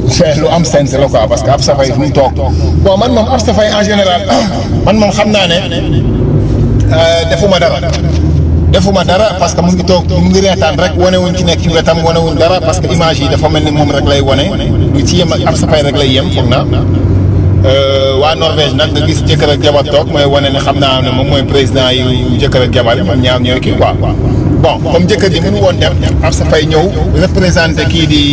c'est lu am sens la quoi parce que Absa Faye fu mu toog bon man moom Absa Faye en général man moom xam naa ne defuma dara defuma dara parce que mu ngi toog mu ngi reetaan rek wane wuñ ci nekk ci wetam wane wuñ dara parce que image yi dafa mel ni moom rek lay wane lu ci yem ak Absa Faye rek lay yem foog naa waa Norvège nag nga gis jëkkër ak jabar toog mooy wane ne xam naa ne moom mooy président yi jëkkër ak jabar yi moom ñaar ñooy kii quoi bon comme jëkkër ji mënu woon dem Absa Faye ñëw représenté kii di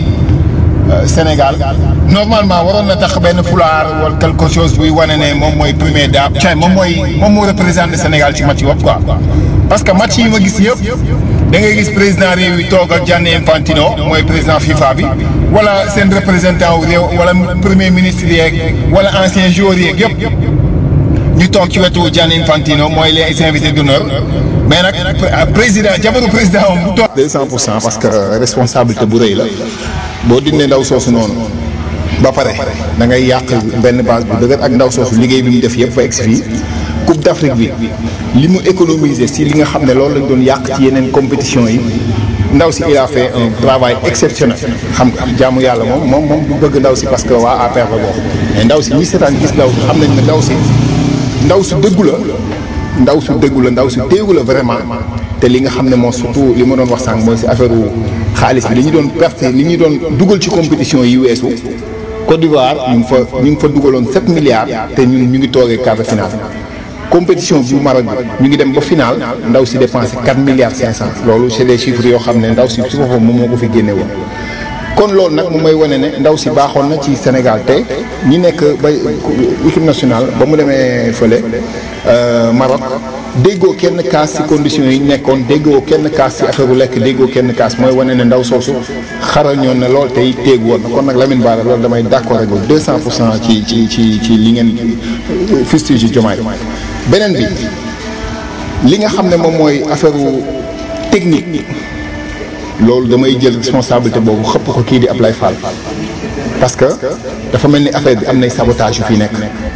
Sénégal normalement waroon na tax benn fulaar wala quelque chose buy wane ne moom mooy premier dame cay moom mooy moom moo représenté Sénégal ci match yi quoi parce que match yi ma gis yëpp da ngay gis président réew yi toog ak Gianni Infantino mooy président FIFA bi wala seen représentant wu réew wala premier ministre yeeg wala ancien joueur yeeg yëpp ñu toog ci wetu Gianni Infantino mooy les invités d'honneur mais nag président jabaru président moom bu toog. 200 pour cent parce que responsabilité bu rëy la boo dindee ndaw soosu noonu ba pare da ngay yàq benn base bu dëgër ak ndaw soosu liggéey bi mu def yëpp fa egsi fii Coupe d'Afrique bi li mu économiser si li nga xam ne loolu lañ doon yàq ci yeneen compétition yi ndaw si il a fait un travail exceptionnel xam nga jaamu yàlla moom moom moom du bëgg ndaw si parce que waa APR la bokk mais ndaw si ñi seetaan gis ndaw si xam nañ ne ndaw si ndaw si dëggu la ndaw su dëggu la ndaw si téegu la vraiment te li nga xam ne moom surtout li ma doon wax sànq mooy si affaire xaalis bi li ñu doon perte li ñu doon dugal ci compétition yi weesu Côte d'Ivoire ñu ngi fa ñu ngi fa dugaloon 7 milliards te ñun ñu ngi toogee quart de finale compétition bu Maroc bi ñu ngi dem ba final ndaw si dépensé 4 milliards 500 loolu c'est des chiffres yoo xam ne ndaw si su boppam moom moo ko fi génne woon kon loolu nag moom mooy wane ne ndaw si baaxoon na ci Sénégal te ñi nekk ba équipe nationale ba mu demee fële Maroc déggoo kenn kaas ci conditions yi nekkoon déggoo kenn kaas ci affaire bu lekk déggoo kenn kaas mooy wane ne ndaw soosu xaral ñoon ne lool tey téeg woon na kon nag Lamine Bara loolu damay d'accord ak deux cent pour cent ci ci ci ci li ngeen fustige Diomaye beneen bi li nga xam ne moom mooy affaire technique loolu damay jël responsabilité boobu xëpp ko kii di Ablaye Fall parce que dafa mel ni affaire bi am nay sabotage yu fi nekk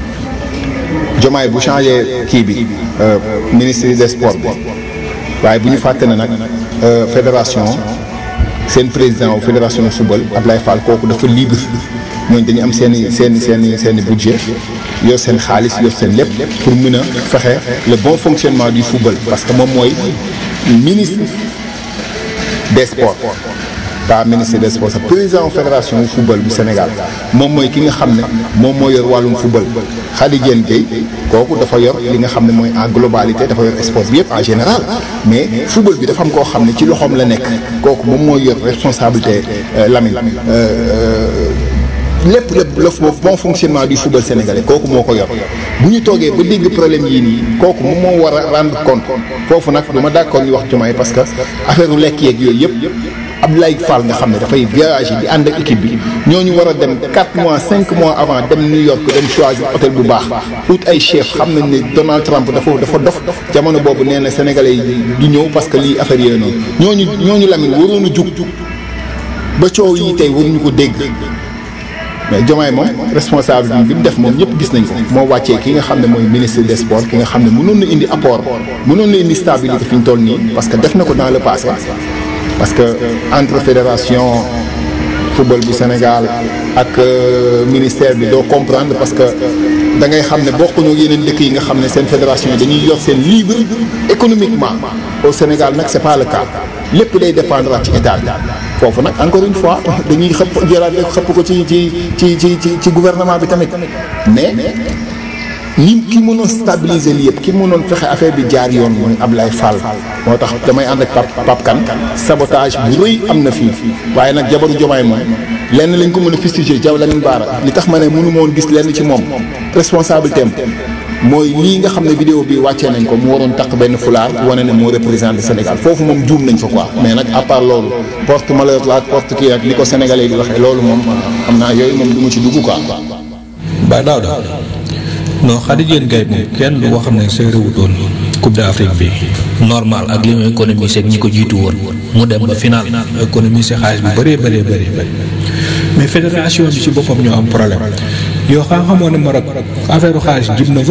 Diomaye bu changé kii bi ministre des sports bi waaye bu ñu fàtte ne nag fédération seen président wu fédération football Ablaye Fall kooku dafa libre ñooñu dañu am seen i seen i seen i seen i budget yor seen xaalis yor seen lépp pour mën a fexe le bon fonctionnement du football parce que moom mooy ministre des sports pas ministre des sports sa président fédération wu football bu Sénégal moom mooy ki nga xam ne moom moo yor wàllum football Khady Diène Gaye kooku dafa yor li nga xam ne mooy en globalité dafa yor sport bi yëpp en général mais football bi dafa am koo xam ne ci loxoom la nekk kooku moom mooy yor responsabilité Lamine lépp lépp le bon fonctionnement du football sénégalais kooku moo ko yor bu ñu toogee ba dégg problème yii nii kooku moom moo war a rendre compte foofu nag du ma d'accord ñu wax Diomaye parce que affaire u lekk yeeg yooyu yëpp Abdoulaye Fall nga xam ne dafay voyager di ànd ak équipe bi ñooñu war a dem 4 mois 5 mois avant dem New York dem choisir hôtel bu baax ut ay chef xam nañ ne Donald Trump dafa dafa dof jamono boobu nee na sénégalais yi du ñëw parce que lii affaire yooyu noonu ñooñu ñooñu Lamine waroon a jug ba coow yi tey waruñu ko dégg mais Diomaye moom responsable bi mu def moom ñëpp gis nañ ko moo wàccee ki nga xam ne mooy ministre des sports ki nga xam ne mënoon na indi apport mënoon na indi stabilité fi ñu toll nii parce que def na ko dans le passé parce que entre fédération football bu Sénégal ak ministère bi doo comprendre parce que da ngay xam ne bokkuñu ak yeneen dëkk yi nga xam ne seen fédération yi dañuy yor seen libre économiquement au Sénégal nag c'est pas le cas lépp day dépendre ci état bi foofu nag encore une fois dañuy xëpp jëlaat rek xëpp ko ci ci ci ci ci ci gouvernement bi tamit mais ñi ki mënoon stabiliser lii yëpp ki mënoon fexe affaire bi jaar yoon mooy Ablaye Fall moo tax damay ànd ak Pape Pape Kane sabotage bu rëy am na fii waaye nag jabaru Diomaye moom lenn lañ ko mën a fustiger Diaw Lamine Bara li tax ma ne mënu ma woon gis lenn ci moom responsabilité am mooy lii nga xam ne vidéo bi wàccee nañ ko mu waroon takk benn fulaar wane ne moo représenté Sénégal foofu moom juum nañ fa quoi mais nag à part loolu porte malheur la porte kii ak li ko sénégalais di waxee loolu moom xam naa yooyu moom du ma ci dugg quoi. ba daaw daaw non Khady Diène Gaye moom kenn du wax ne seere wutoon Coupe d'Afrique bi normal ak li mu économisé ak ñi ko jiitu woon mu dem ba final économisé xaalis bi bëree bëree bëri bëri mais fédération bi ci boppam ñoo am problème yoo xam xamoo ne Maroc affaire xaalis jib na fa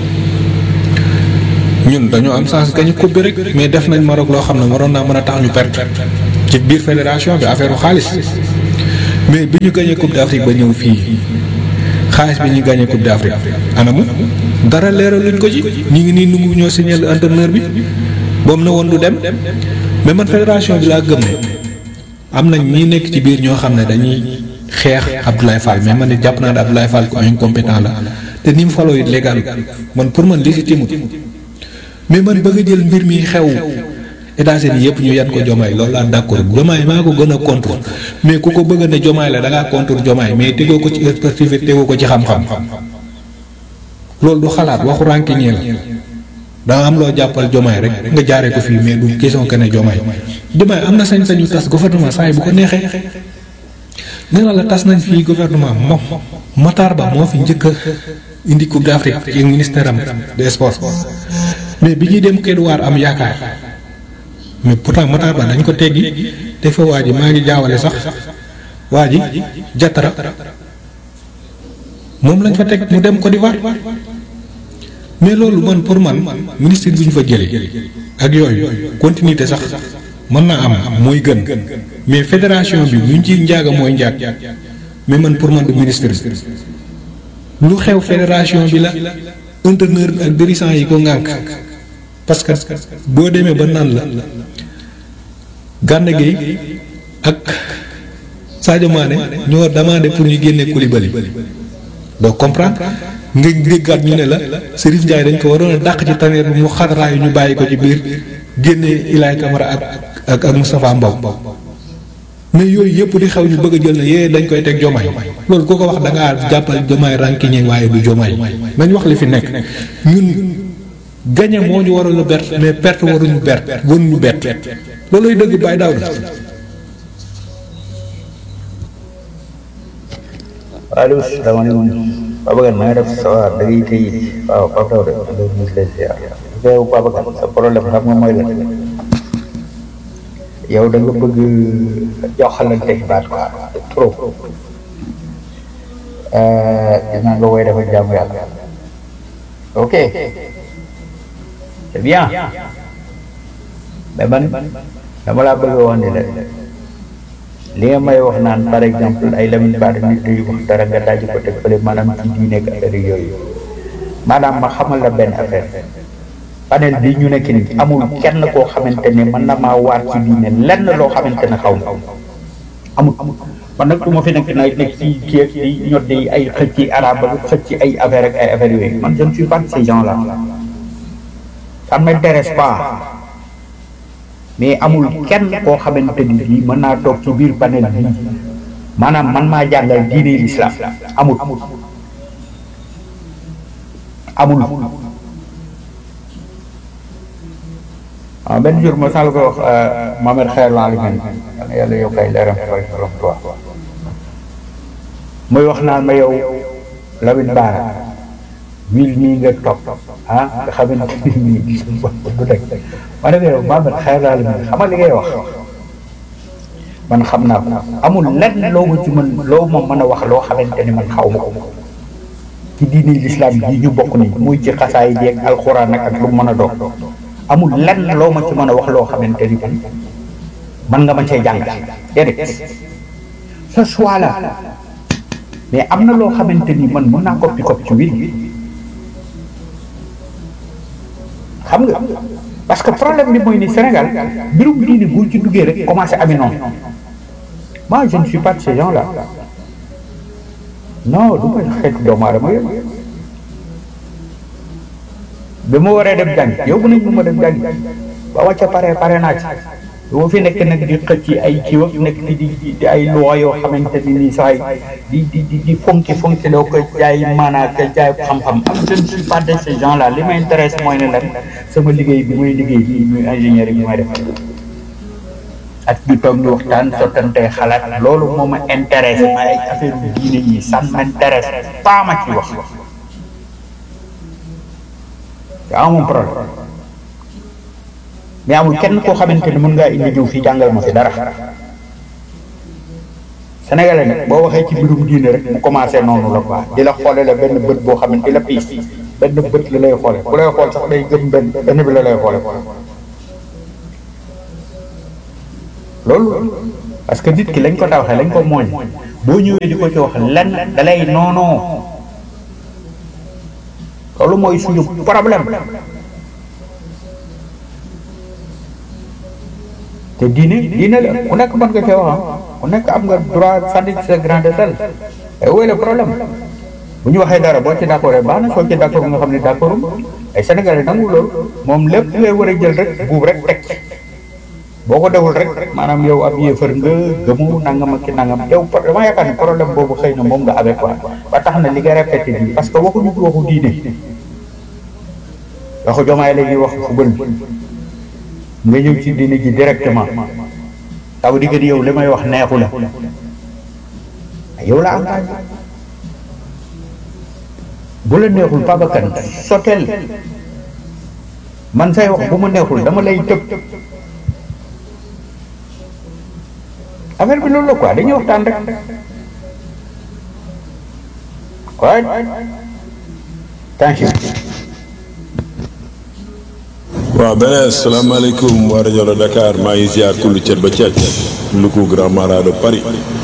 ñun dañoo am chance gañu coupe bi rek mais def nañ Maroc loo xam ne waroon naa mën a tax ñu perte ci biir fédération bi affaire xaalis mais bi ñu gagné coupe d'Afrique ba ñëw fii xaalis bi ñu gagné coupe d'Afrique anamu dara leeraluñ ko ci ñu ngi nii nungu ñoo signal entraîneur bi boom na woon du dem mais man fédération bi laa gëm ne am nañ ñi nekk ci biir ñoo xam ne dañuy xeex Abdoulaye Fall mais man it jàpp naa ne Abdoulaye Fall ko incompétent la te ni mu faloo it légal man pour man légitime mais man bëgg a jël mbir mi xew États-Unis yëpp ñu yan ko jomaay loolu laa d'accord jomaay maa ko gën a contre mais ku ko bëgg ne jomaay la da ngaa contre jomaay mais tegoo ko ci expertise tegoo ko ci xam-xam loolu du xalaat waxu rànkiñee la danga am loo jàppal jomaay rek nga jaaree ko fii mais du question que ne jomaay jomaay am na sañ-sañu tas gouvernement saa yi bu ko neexee nee na la tas nañ fii gouvernement moom Matar Ba moo fi njëkk a indi coupe d'Afrique ci ministère am des sports mais bi ñuy dem Kédougou am yaakaar mais pourtant Matar Ba dañ ko teggi te fa waa ji maa ngi jaawale sax waa ji Jatara moom lañ fa teg mu dem Côte d'Ivoire mais loolu man pour man ministre bi ñu fa jëlee ak yooyu continuité sax mën naa am mooy gën mais fédération bi buñ ci njaaga mooy njaag mais man pour man du ministre bi lu xew fédération bi la entraîneur bi ak dirigeant yi ko ŋànk parce que boo demee ba naan la Gana Gueye ak Sadio Mané ñoo demandé pour ñu génne Koulibaly doo comprendre nga déggaat ñu ne la Serif Ndiaye dañ ko waroon a dàq ci taneer bi mu xataraayu ñu bàyyi ko ci biir génne Ilaay Camara ak ak ak Moustapha Mbow mais yooyu yëpp di xew ñu bëgg a jël na yee dañ koy teg jomaay loolu ku ko wax da ngaa jàppal jomaay rànkiñe waaye du jomaay nañ wax li fi nekk ñun gañe moo ñu waroon a bert mais perte waruñu bert waruñu bett looluy dëgg bàyyi daaw la allo salaamaaleykum Babacar maa ngi def sa waa da ngay tey waaw Pape Daouda loolu ñu ngi lay ziar yow Babacar sa problème xam nga mooy la yow da nga bëgg joxalante baat quoi trop dinaa nga woy dafa jàmm yàlla ok c'est bien mais man dama laa bëgg a wax ni la li nga may wax naan par exemple ay Lamine Bara nit yu wax dara nga daaj ko teg fële maanaam ci diine ak affaire yooyu maanaam ma xamal la benn affaire panel bi ñu nekk nii amul kenn koo xamante ne mën na maa waat ci diine lenn loo xamante ne xaw ma amul man nag du ma fi nekk nag nekk ci kii ak di ñoddi ay xëcc ci arabe ak xëcc ci ay affaire ak ay affaire yooyu man je ne suis pas de ces gens là ça ne m'intéresse pas mais amul kenn koo xamante ni bii mën naa toog ci biir panel bi maanaam man maa jàngal diine l'islam amul amul ah benn jour ma sàll ko wax Mohamed Xeer la alimen yàlla yokk ay leeram fay rom toi muy wax naan ma yow Lamine Bara wil mii nga topp ah nga xamante ni nii du rek ma ne yow Mohamed Xeer la alimen xam nga li ngay wax man xam naa ko amul lenn loo ma ci mën loo ma mën a wax loo xamante ni man xaw ma ko ci diini l'islam yi ñu bokk ni muy ci xasaay yi ak alxuraan ak ak lu mën a doon amul lenn loo ma ci mën a wax loo xamante ni man man nga ma cee jàng déedéet ce choix là mais am na loo xamante ni man mën naa koppi koppi ci win xam nga parce que problème bi mooy ni Sénégal mbirum diine bu ci duggee rek commencé amee noonu moi je ne suis pas de ces gens là non du ma xeetu doomu aadama yooyu bi ma waree dem jàngi yow nañ ma ma dem jàngi ba wàcce pare pare naa ci bu ma fi nekk nag di xëcc ci ay kii ak nekk di di ay loi yoo xamante ni nii sax di di di di fonki fonki loo ko jaay maanaa ko jaay xam-xam am je ne suis pas de ces gens là li ma intéresse mooy ne lan sama liggéey bi muy liggéey bi muy ingénieur bi may def ak ñu toog ñu waxtaan sottante xalaat loolu moo ma intéressé ma ay affaire yu diine yi ça m'intéresse pas ma ci wax yaa moom problème mais amul kenn koo xamante ni mën ngaa indi jiw fii jàngal ma fi dara sénégalais nag boo waxee ci mbirum diine rek mu commencé noonu la quoi di la xoole la benn bët boo xam ne di la piis benn bët la lay xoole bu lay xool sax day gëm benn benn bi la lay xoole loolu parce que nit ki lañ ko tawaxee lañ ko mooñ boo ñëwee di ko ci wax lenn da lay noonoo loolu mooy suñu problème te diine diine la ku nekk mën nga cee wax ku nekk am nga droit sànni sa grain de sel et où est le problème bu ñu waxee dara boo ci d'accord baax na soo ci d'accord nga xam ne d'accord ay Sénégalais nangu loolu moom lépp ngay war a jël rek buub rek teg boo ko deful rek maanaam yow ab yéefar nga gëmu nangam ak ki nangam yow dama yaakaar ni problème boobu xëy na moom nga avec quoi ba tax na li nga répété bi parce que waxuñu waxu diine waxu jomaay la ñuy wax football bi nga ñëw ci diine ji directement ça veut dire que yow li may wax neexu la yow la engagé bu la neexul babakan soteel man say wax bu ma neexul dama lay tëb affaire bi loolu la quoi dañuy waxtaan rek waaye thank you waaw beneen salaamaaleykum waa rajo la Dakar maa ngi ziar kullu cet ba cet Louga Grand Marat de Paris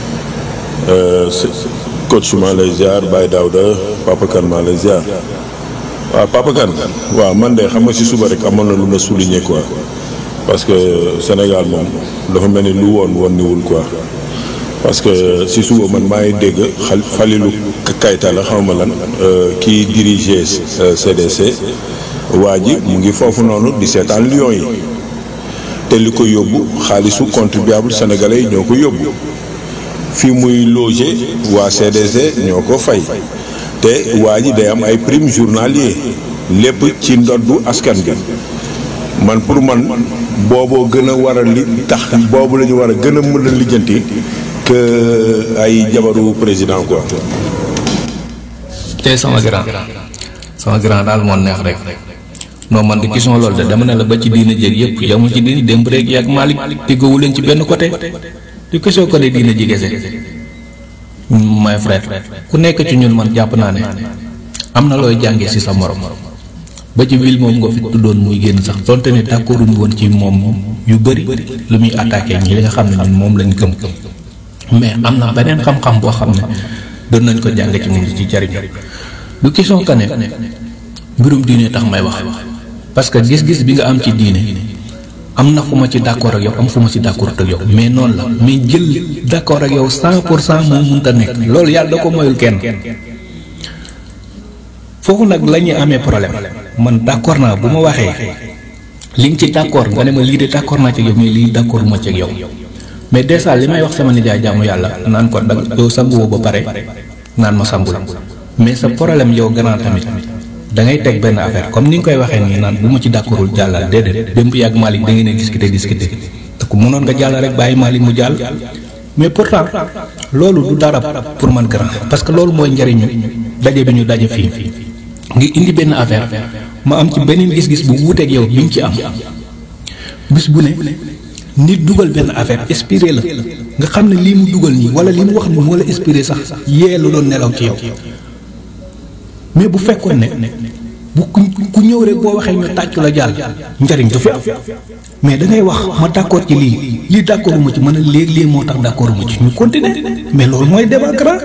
coach maa lay ziar Baye Daouda Papa Kane maa lay ziar waaw Papa Kane waaw man de xam nga si suba rek amoon na lu ma souligner quoi parce que Sénégal moom dafa mel ni lu woon woon niwul quoi parce que si suba man maa ngi dégg xal Falilou Kayta la xaw ma lan kii dirige CDC waa ji mu ngi foofu noonu di seetaan Lions yi te li ko yóbbu xaalisu contribuable sénégalais yi ñoo ko yóbbu fi muy loger waa CDC ñoo ko fay te waa ji day am ay prime journalier lépp ci ndoddu askan bi man pour man booboo gën a war a li tax boobu la ñu war a gën a mën a lijjanti que ay jabaru président quoi. tey sama grand sama grand daal moo neex rek non man de question loolu de dama ne la ba ci diina jéeg yëpp yamul ci diina démb rek yaag Malick teggowu leen ci benn côté di question ko ne diina ji gese my frère ku nekk ci ñun man jàpp naa ne am na looy jàngee si sa morom ba ci ville moom nga fi tuddoon muy génn sax donte ne d'accorduñu woon ci moom yu bëri lu muy attaqué ñi li nga xam ne ñun moom lañ gëm mais am na beneen xam-xam boo xam ne doon nañ ko jàng ci moom ci jariñ du question que ne mbirum diine tax may wax parce que gis-gis bi nga am ci diine am na fu ma ci d'accord ak yow am fu ma ci d'accord ak yow mais noonu la mais jël d'accord ak yow cent pour cent moo mënta nekk loolu yàlla da ko moyul kenn foofu nag la ñuy amee problème man d'accord naa bu ma waxee li nga ci d'accord nga ne ma lii de d'accord naa ci yow mais lii d'accord ma ci ak yow mais déjà li may wax sama nijaay jaamu yàlla naan ko dag yow sanguwoo ba pare naan ma sangul mais sa problème yow gannaaw tamit da ngay teg benn affaire comme ni nga koy waxee nii naan bu ma ci d'accordul jàllal déedéet démb yàgg Malick da ngeen a discuter discuter te ko mënoon nga jàll rek bàyyi Malick mu jàll mais pourtant loolu du dara pour man grand parce que loolu mooy njariñu daje bi ñu daje fii ngi indi benn affaire ma am ci beneen gis-gis bu wuuteeg yow bi ñu ci am bis bu ne nit dugal benn affaire inspiré la nga xam ne lii mu dugal nii wala li mu wax ni moo la inspiré sax yee lu doon nelaw ci yow mais bu fekkoon ne bu ku ñëw rek boo waxee ñu tàccu la jàll njariñ du fi am mais da ngay wax ma d'accord ci lii lii d'accord ma ci mën a léegi lii moo tax d'accord ma ci ñu continuer mais loolu mooy débat grand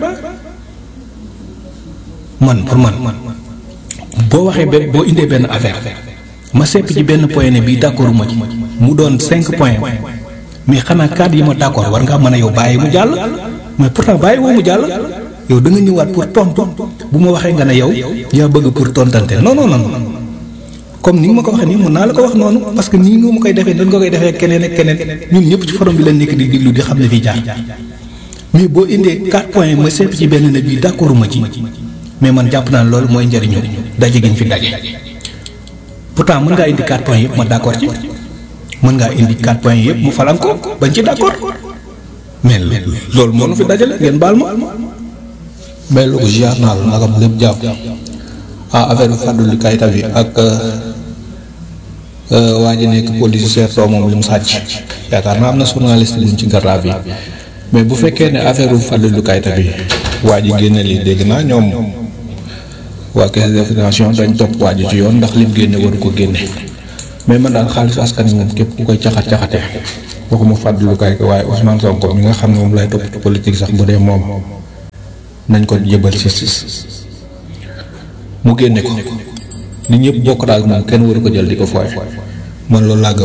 man pour man boo waxee benn boo indee benn affaire ma sepp ci benn point ne bii d'accord ma ci mu doon cinq points mais xanaa cadre yi ma d'accord war ngaa mën a yow bàyyi mu jàll mais pourtant bàyyi woo mu jàll yow da nga ñëwaat pour tontu bu ma waxee nga ne yow yaa bëgg pour tontante non non non comme ni nga ma ko waxee nii mën naa la ko wax noonu parce que nii nga ma koy defee dañ nga koy defee keneen ak keneen ñun ñëpp ci forum bi la nekk di diglu di xam ne fii jaar mais boo indee quatre points ma sepp ci benn ne bii d'accord ma ci mais man jàpp naa ne loolu mooy njëriñu daje gi ñu fi daje pourtant mën ngaa indi quatre points yëpp ma d'accord ci mën ngaa indi quatre points yëpp mu falan ko bañ ci d'accord mais loolu moo nu fi dajale ngeen baal ma. mais lu ko ziar naa la nagam lépp jàpp ah affaire bi fàttali kayita bi ak waa ji nekk police too moom li mu sàcc yaakaar naa am na journaliste buñ ci garab yi mais bu fekkee ne affaire bu fàttali kayita bi waa ji génne lii dégg naa ñoom waa caisse de financement dañ topp waa ji ci yoon ndax lim génne waru ko génne mais man daal xaalisu askan wi moom képp ku koy caxat caxatee waxuma fàttalukaay ko waaye Ousmane Sonko mi nga xam ne moom lay topp politique sax bu dee moom nañ ko jëbal justice mu génne ko nit ñëpp bokk daal moom kenn waru ko jël di ko fooy man loolu laa gëm.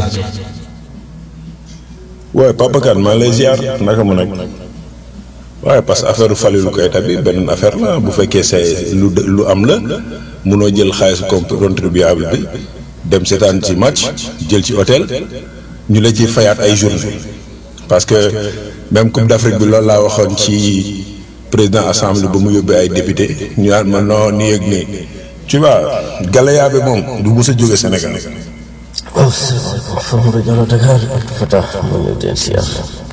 waaye Papa Kane maa lay ziar naka mu nekk waaye parce que affaire Falilou Keita bi beneen affaire la bu fekkee c'est lu lu am la munoo jël xaalis contribuable bi dem seetaan ci match jël ci hôtel ñu la ci fayaat ay journée parce que même Coupe d'Afrique bi loolu laa waxoon ci président assemblée ba mu yóbbee ay député ñu naan ma non nii ak nii tu vois galaya bi moom du mës a jóge Sénégal. waaw salaamaaleykum Farouk Diallo Dakar ak Fata ma ñëw den siyaar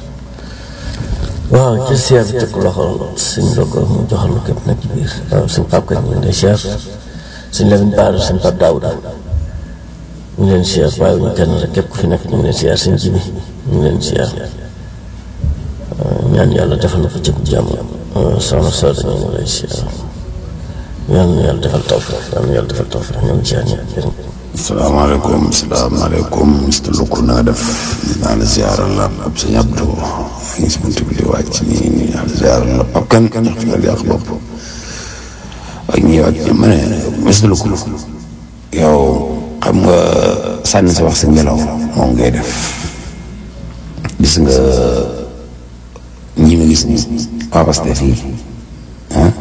waaw ci siyaar bi teg loxo suñ logo mu joxal lu képp nag ci biir waaw suñ Pape Kane ñu ngi lay siyaar suñ Lamine Bara suñ Pape Daouda ñu ngi leen siyaar bàyyi ñu kenn rek képp ku fi nekk ñu ngi leen siyaar suñ Jibi ñu ngi leen siyaar ñaan yàlla defal na ko ci jàmm soxna Soda ñu ngi lay siyaar yal na yàlla defal tawfiq yal na yàlla defal tawfiq ñu ngi siyaar ñëpp jërëjëf salaamaaleykum salaamaaleykum Mr Lukku na nga def naa la ziyaaral la ab sëñ Abdou ngi si buntu bi di wàcc nii nii naa la ziyaaral la ab kan ndax fi nga yàq bopp ak ñi ak ñi ma ne Mr Lukku yow xam nga sànni sa wax sa ngelaw moom ngay def gis nga ñi ma gis nii waa Pastef yi ah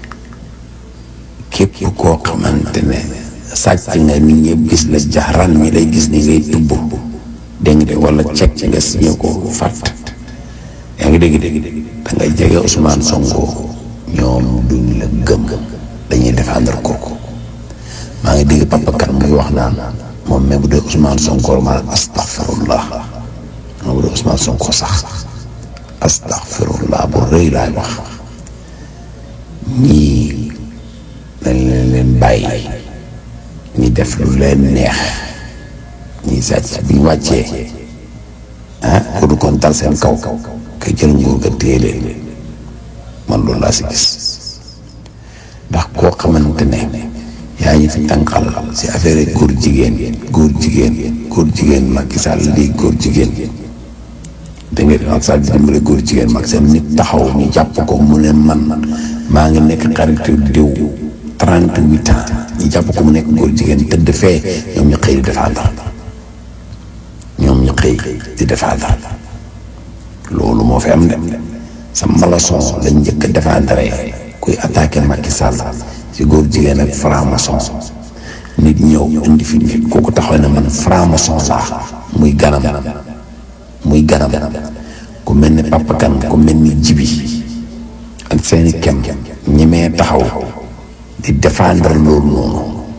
képp koo xamante ne sàcc nga nit ñëpp gis la jaxran ñi lay gis ni ngay tubb dégg nga de wala cek nga signé ko fàtt yaa ngi dégg dégg da nga jege Ousmane Sonko ñoom duñ la gëm dañuy défendre kooku maa ngi dégg Papa Kane muy wax naan moom même bu dee Ousmane Sonko maanaam astaghfirullah moom bu dee Ousmane Sonko sax astaghfirullah bu rëy laay wax ñii dañ leen leen bàyyi ñi def lu leen neex ñi sàcc bi ñu wàccee ah ku du kon dal seen kaw ka jël nguur ga téye leen man loolu laa si gis ndax koo xamante ne yaa ngi fi tànqal si affaire góor jigéen góor jigéen góor jigéen Macky Sall lii góor jigéen da nga Macky Sall di dimbale góor jigéen Macky Sall nit taxaw ñu jàpp ko mu ne man maa ngi nekk xaritu diw trente-huit ans ñu jàpp ko mu nekk góor jigéen tëdd fee ñoom ñu xëy di défendre ñoom ñu xëy di défendre loolu moo fi am de sa malason lañ njëkk a défendre kuy attaqué Macky Sall ci góor jigéen ak franc-maçon nit ñëw indi fi nit kooku taxaw ne man franc-maçon laa muy ganam muy ganam ku mel ni Papa Kane ku mel ni Jibi ak seeni kem ñemee taxaw di défendre loolu noonu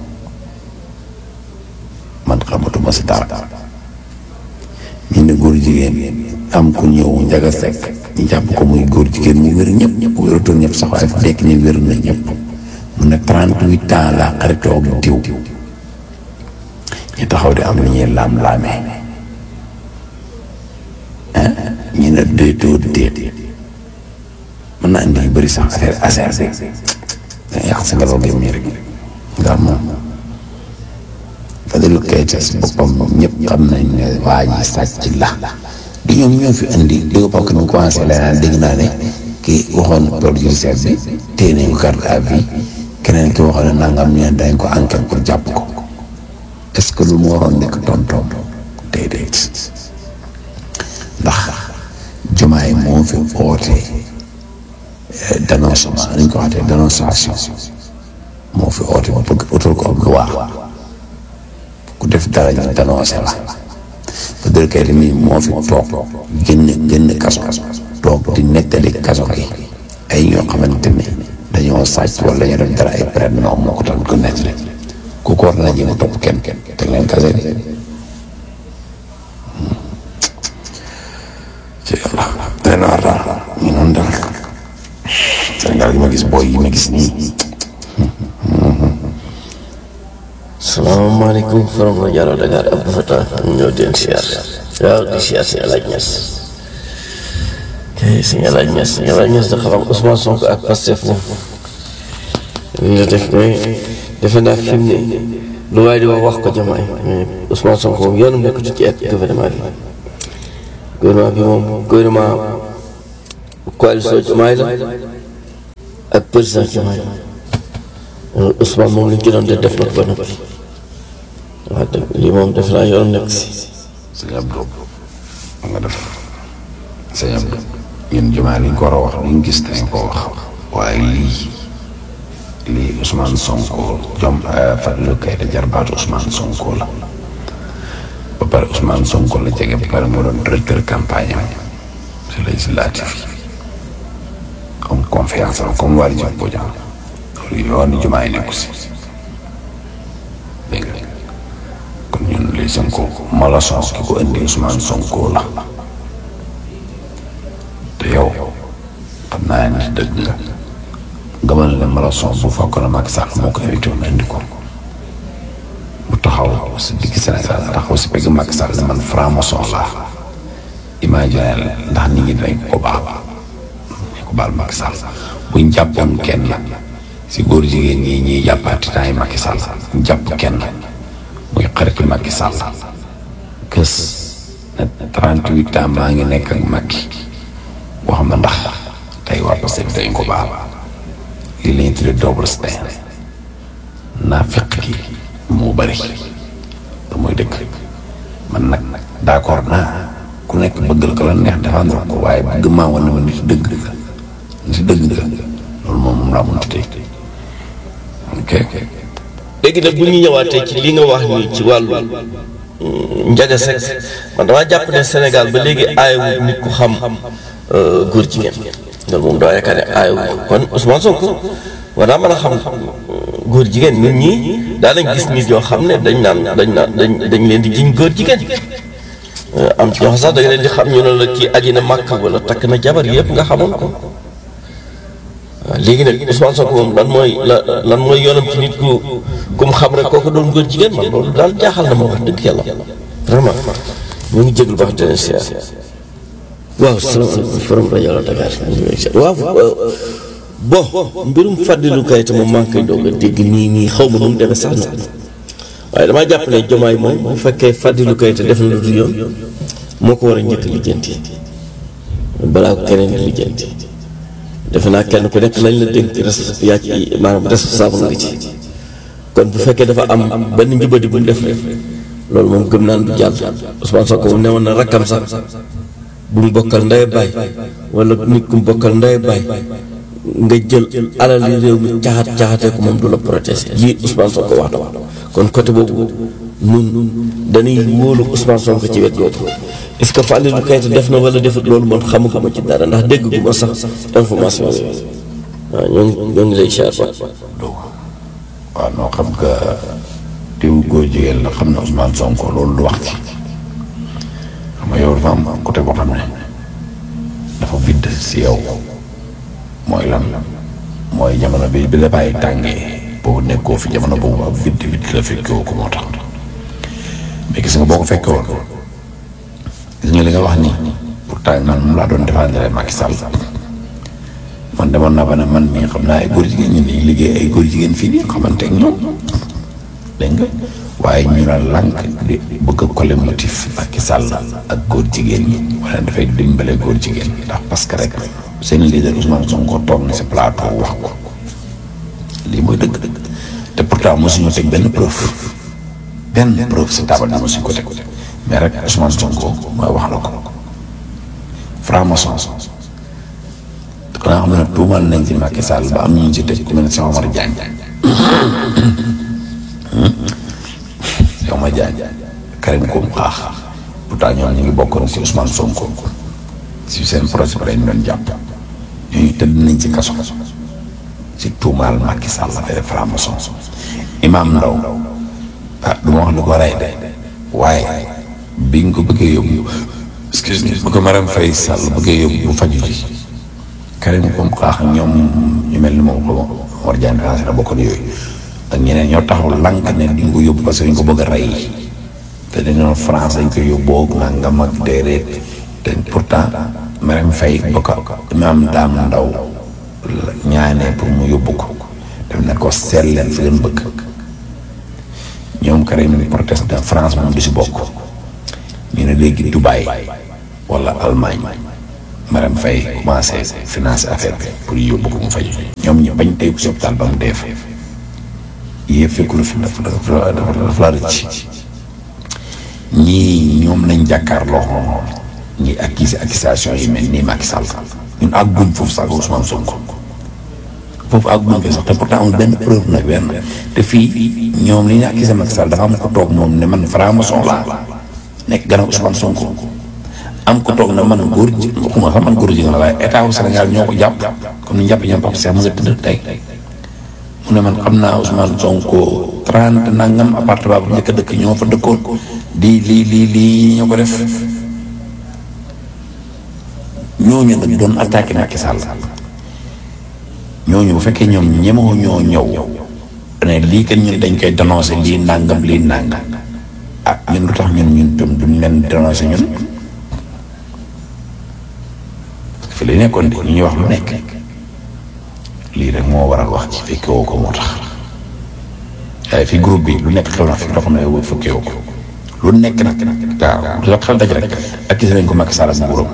man xamatuma si dara ñu ne góor jigéen am ku ñëw njaga sekk ñu jàpp ko muy góor jigéen mu wér ñëpp ñëpp wératul ñëpp sax waaye fekk ni wér na ñëpp mu ne trente-huit ans la xaritoo ak diw ñu taxaw di am lu ñuy laam-laamee ñu ne déetoo déet mën na indi yu bëri sax affaire affaire bi danga yàq sa ngelaw gi mii rek ndax moom Fadilou Keita si boppam ñëpp xam nañ ne waa ji sàcc la du ñoom ñoo fi indi di ko bokk ni commencé la naan dégg naa ne kii waxoon période judiciaire bi téye nañ ko garde à vue keneen ki waxoon ne nangam ñu ne dañ ko enquête pour jàpp ko est-ce que lu mu waroon nekk tontoom déedéet ndax Diomaye moo fi oote dénoncement nañ ko waxatee dénonciation moo fi oote ba bëgg utal ko ab loi ku def dara ñu dénoncé la Fadilou Keita mii moo fi toog génn génn kaso toog di nettali kaso gi ay ñoo xamante ni dañoo sàcc wala ñu def dara ay prête non moo ko tax ko nettali ku ko war na jéem a topp kenn kenn teg leen kase bi ci yàlla day na war daal ñu noonu daal Sénégal gi ma gis booy yi ma gis nii salaamaaleykum Farouk Diallo Dakar Abdou Fatah ñëw den siyaar waaw di siyaar si Alaaj Ñas kay si Alaaj Ñas si Alaaj Ñas da xam Ousmane Sonko ak Pastef moom li la def mais defe naa fi mu ne lu waaye di wax wax ko jamaay mais Ousmane Sonko moom yoonu nekk ci ci gouvernement bi gouvernement bi moom gouvernement coalition Diomaye la ak président Diomaye loolu Ousmane moom li ñu ci doon def def na ko ba noppi wax dëgg lii moom def naa yoon nekk si sëñ Abdou nga def sëñ Abdou ñun jumaa liñ ko war a wax liñ gis dañ ko wax waaye lii lii Ousmane Sonko jom Fadilou Keita jarbaatu Ousmane Sonko la ba pare Ousmane Sonko la jege ba pare moo doon directeur campagne am si législatif yi comme confiance am comme wàllu jëm bu jàng loolu yoon jumaa yi nekku si dégg nga kon ñun li Sonko malason ki ko indi Ousmane Sonko la te yow xam naa ne dëgg nga gëmal ne malason bu fekkoon ne Macky Sall moo ko invité woon indi ko bu taxaw si digg Sénégal taxaw si pegg Macky Sall ne man franc-maçon laa imaginer ndax nit ñi dinañ ko baal ñu ko baal Macky Sall buñ jàppoon kenn si góor jigéen ñi ñuy jàppaati temps yi Macky Sall ñu jàpp kenn muy xaritu Macky Sall kës ne 38 ans maa ngi nekk ak Macky wax ma ndax tey waa Pastef dañ ko baal lii la ñuy tuddee double stand naa fekk gi moo bëri te mooy dëgg man nag d'accord naa ku nekk bëggal ko la neex défendre ko waaye bëgg maa wane ma nit dëgg nga nit dëgg nga loolu moom moom laa mënti tey ok léegi nag bu ñu ñëwaatee ci li nga wax nii ci wàllu njaga sex man damaa jàpp ne Sénégal ba léegi aayewul nit ku xam góor jigéen loolu moom daa yaakaar ne aayewul kon Ousmane Sonko war naa mën a xam góor jigéen nit ñi daa nañ gis nit yoo xam ne dañ naan dañ naan dañ dañ leen di jiñ góor jigéen am ci ñoo xam sax da nga leen di xam ñu ne la kii aji na màkk wala takk na jabar yëpp nga xamoon ko waaw léegi nag Ousmane Sonko moom lan mooy la lan mooy yoonam ci nit ku ku mu xam rek kooku doon góor jigéen man loolu daal jaaxal na ma wax dëgg yàlla vraiment ñu ngi jéglu baax di leen siyaar waaw salaamaaleykum forum rajo la Dakar waaw bon mbirum Fadilou Keita moom maa ngi koy doog a dégg nii nii xaw ma nu mu demee sax nag waaye damaa jàpp ne jomaay moom bu fekkee Fadilou Keita def na lu dul yoon moo ko war a njëkk lijjanti balaa ko keneen di lijjanti defe naa kenn ku nekk lañ la dénk res yaa ci maanaam responsable nga ci kon bu fekkee dafa am benn njubadi bu mu def rek loolu moom gëm naan du jàll Ousmane Sonko moom ne woon na rakkam sax bu mu bokkal ndey baay wala nit ku mu bokkal ndey baay nga jël alali réew mi caxat caxatee ko moom du la protéger lii Ousmane Sonko wax na wax kon côté boobu nun dañuy wóolu Ousmane Sonko ci wet googu est-ce que Fadilou Keita def na wala defut loolu man xamaguma ci dara ndax dégg gu ma sax information yooyu waaw ñoo ngi ñoo ngi lay siyaar ba waaw noo xam nga diw góor jigéen la xam ne Ousmane Sonko loolu du wax ci xam nga yow dafa am côté boo xam ne dafa vidd si yow mooy lan mooy jamono bi bi la bàyyi tàngee boobu nekkoo fi jamono boobu ak vidd vidd la fekkoo ko moo tax mais gis nga boo ko fekkee woon gis nga li nga wax nii pourtant man moom laa doon défendre Macky Sall man demoon naa ba ne man mii xam naa ay góor jigéen ñi nii liggéey ay góor jigéen fii nii xamante ak ñoom dégg nga waaye ñu la lànk di bëgg a coller motif Macky Sall ak góor jigéen ñi wala dafay dimbale góor jigéen ñi ndax parce que rek seen leader Ousmane Sonko toog na si plateau wax ko lii mooy dëgg-dëgg te pourtant mosuñu teg benn preuve benn preuve si taabal bi mosuñu ko teg mais rek Ousmane Sonko mooy wax la ko franc-maçon xanaa xam ne tuumal nañ ci Macky Sall ba am ñu ci tëj ku mel ne Cheikh Omar Diagne Cheikh Omar Diagne Karim Koum xaax pourtant ñoom ñu ngi bokkoon ci Ousmane Sonko si seen projet bi lañ doon jàpp ñooñu tëdd nañ ci kaso ci tuumaal Macky Sall affaire franc-maçon Imam Ndaw ah du ma wax lu ko rey de waaye bi nga ko bëggee yóbbu excuse me bu ko Marème Faye Sall bëggee yóbbu bu faju ji Karim Koum xaax ñoom ñu mel ni moom ko war jaan la bokkoon yooyu ak ñeneen ñoo taxaw lànk ne di nga ko yóbbu parce que dañ ko bëgg a rey te dañoo France dañ ko yóbboo nangam ak déedéet te pourtant Marème Faye ba ko Imam Dame Ndaw ñaanee pour mu yóbbu ko def na ko seet leen fi leen bëgg ñoom Karim proteste France moom du si bokk ñu ne léegi Dubaï wala Allemagne Marème Faye commencé financer affaire bi pour yóbbu ko mu faj ñoom ñu bañ tey ko si hôpital ba mu dee fa yëpp fekkul fi dafa dafa dafa la rëcc ñii ñoom lañ jàkkaarloo moom ñi accusé accusation yi mel nii Macky Sall ñun àgguñ foofu sax Ousmane Sonko foofu àgguñ fi sax te pourtant amul benn preuve nag benn te fii ñoom li ñu accusé Macky Sall dafa am ko toog moom ne man franc-maçon laa nekk gannaaw Ousmane Sonko am ko toog na man góor ji waxuma sax man góor ji nga waaye état wu Sénégal ñoo ko jàpp comme ni ñu jàpp ñoom Pape Cheikh ma nga tëdd tey mu ne man xam naa Ousmane Sonko trente nangam appartement bu njëkk a dëkk ñoo fa dëkkoon di lii lii lii ñoo ko def ñooñu nag doon attaqué Macky Sall ñooñu bu fekkee ñoom ñemoo ñoo ñëw ne lii kat ñun dañ koy dénoncé lii nangam lii nangam ah ñun lu tax ñun ñun tam duñ leen dénoncé ñun fi li nekkoon di ñu ñuy wax lu nekk lii rek moo waral wax ci fekke woo ko moo tax waaye fi groupe bi lu nekk xew na fi loo xam ne fekke woo ko lu nekk nag waaw lu xel daj rek ak gis nañ ko Macky Sall ak nguuram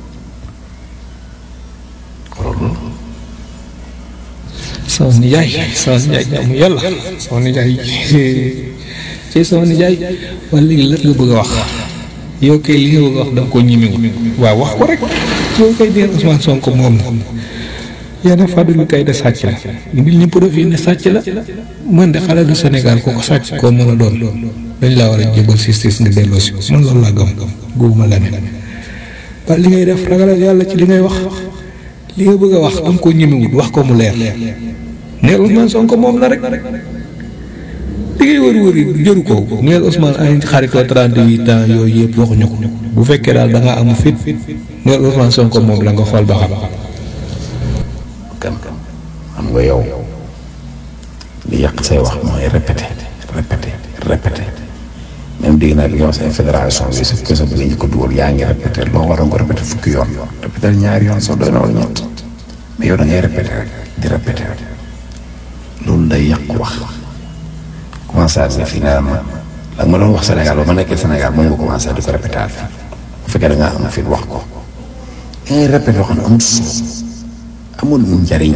sama nijaay sama nijaay jaamu yàlla sama nijaay ci sama nijaay wala léegi lan nga bëgg a wax yow kay li nga bëgg a wax da nga koo ñimiwu waaw wax ko rek yow kay deen Ousmane Sonko moom yaa ne Fadilou Keïta sàcc la indil ñu preuve yi ne sàcc la man de xale du Sénégal ku ko sàcc koo mën a doon dañ laa war a jébal justice nga delloo si man loolu laa gëm góobuma la ne waaye li ngay def ragalal yàlla ci li ngay wax li nga bëgg a wax da nga koo ñimiwut wax ko mu leer neel Ousmane Sonko moom la rek li ngay wër wër yi jëru ko neel Ousmane ay xaritoo 38 ans yooyu yëpp waxuñu ko bu fekkee daal da ngaa am fit neel Ousmane Sonko moom la nga xool ba xam. kan xam nga yow li yàq say wax mooy répété répété répété même dégg naa bi nga wax seen fédération bi sa kese bi nga ñu ko dugal yaa ngi répété loo waroon ko répété fukki yoon répété ñaari yoon sax doy na wala ñett mais yow da ngay répété rek di répété rek loolu day yàq wax commencé à fii nee na ma la nga ma doon wax Sénégal ba ma nekkee Sénégal moom nga commencé di ko répété at bu fekkee da ngaa am fit wax ko da ngay répété wax ne amul solo amul njariñ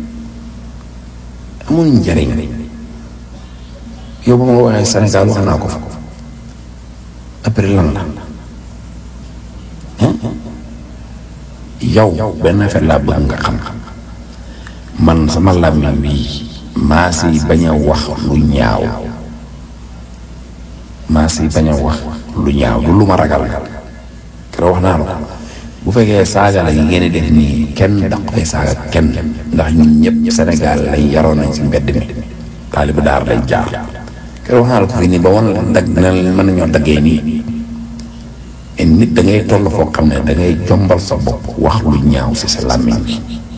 amul njariñ yow ba ma waxee Sénégal wax naa ko fa après lan la yow benn affaire laa bëgg nga xam man sama làmmiñ bii maa si bañ a wax lu ñaaw maa si bañ a wax lu ñaaw du lu ma ragal keroog wax naa la ko bu fekkee saaga la yi ngeen di def nii kenn daq fay saaga kenn ndax ñun ñëpp Sénégal lañ yaroon nañ si mbedd mi taalibu daar lañ jaar keroog wax naa la ko fii nii ba wan la dag na mën nañoo daggee nii et nit da ngay toll foo xam ne da ngay jombal sa bopp wax lu ñaaw si sa làmmiñ bi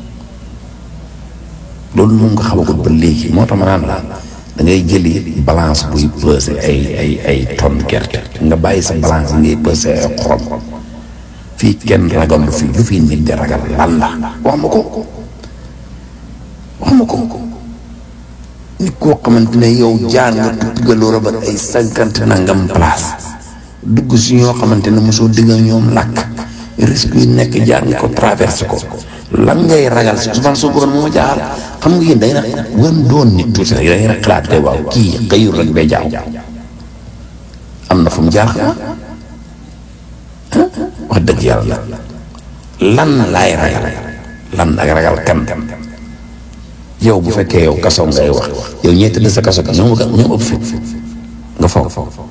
loolu moom nga xamagul ba léegi moo tax ma naan la da ngay jëli balance buy peser ay ay ay tonne gerte nga bàyyi sa balance ngay peser ay xorom fii kenn ragal lu fi lu fi nit di ragal lan la wax ma ko wax ma ko nit koo xamante ne yow jaan nga tuggaloo la ba ay cinquante nangam place dugg si ñoo xamante ne mosoo digg ak ñoom làkk risque yi nekk jaar nga ko traversé ko lan ngay ragal si Ousmane Sonko moo ma jaaxal xam nga yéen day na wan doon nit tuuti rek da ngay xalaat te waaw kii xëyul rek bay jaaw am na fu mu jaar xanaa wax dëgg yàlla lan laay ragal lan ak ragal kan yow bu fekkee yow kaso ngay wax yow ñee tëdd sa kaso bi ñoom ñoom ëpp fit nga foog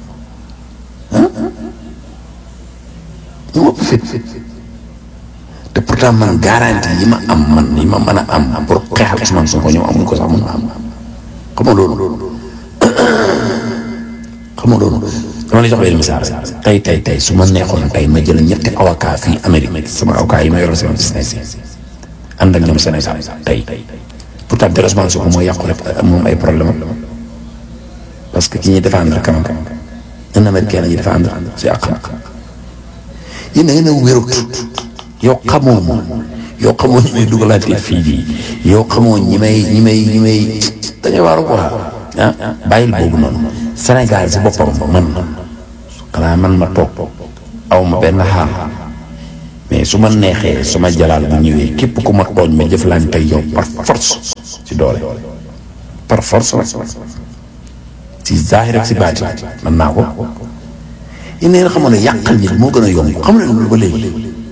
ñoom ëpp fit te pourtant man garantie yi ma am man yi ma mën a am pour xeexal Ousmane Sonko ñoom amuñ ko sax mën a am xam nga loolu xam nga loolu dama lay jox benn misaal tey tey tey su ma neexoon tey ma jël ñetti avocat fii Amérique sama avocat yi ma yoroon sama business yi ànd ak ñoom Sénégal tey pourtant de Ousmane Sonko mooy yàqu rek moom ay problème am parce que ki ñuy défendre quand même un américain la ñuy défendre si àq yéen da ngeen a wérut yow xamoo moom yow xamoo ñi may dugalaatee fii bii yow xamoo ñi may ñi may ñi may dañuy waaru quoi ah bàyyil boobu noonu Sénégal si boppam man xanaa man ma toog aw ma benn xaar mais su ma neexee su ma jalaal bu ñëwee képp ku ma tooñ ma jëflante ak yow par force ci doole par force nag ci zaahir ak si baati man naa ko yéen ngeen xamoon ne yàqal nit moo gën a yomb xam ne loolu ba léegi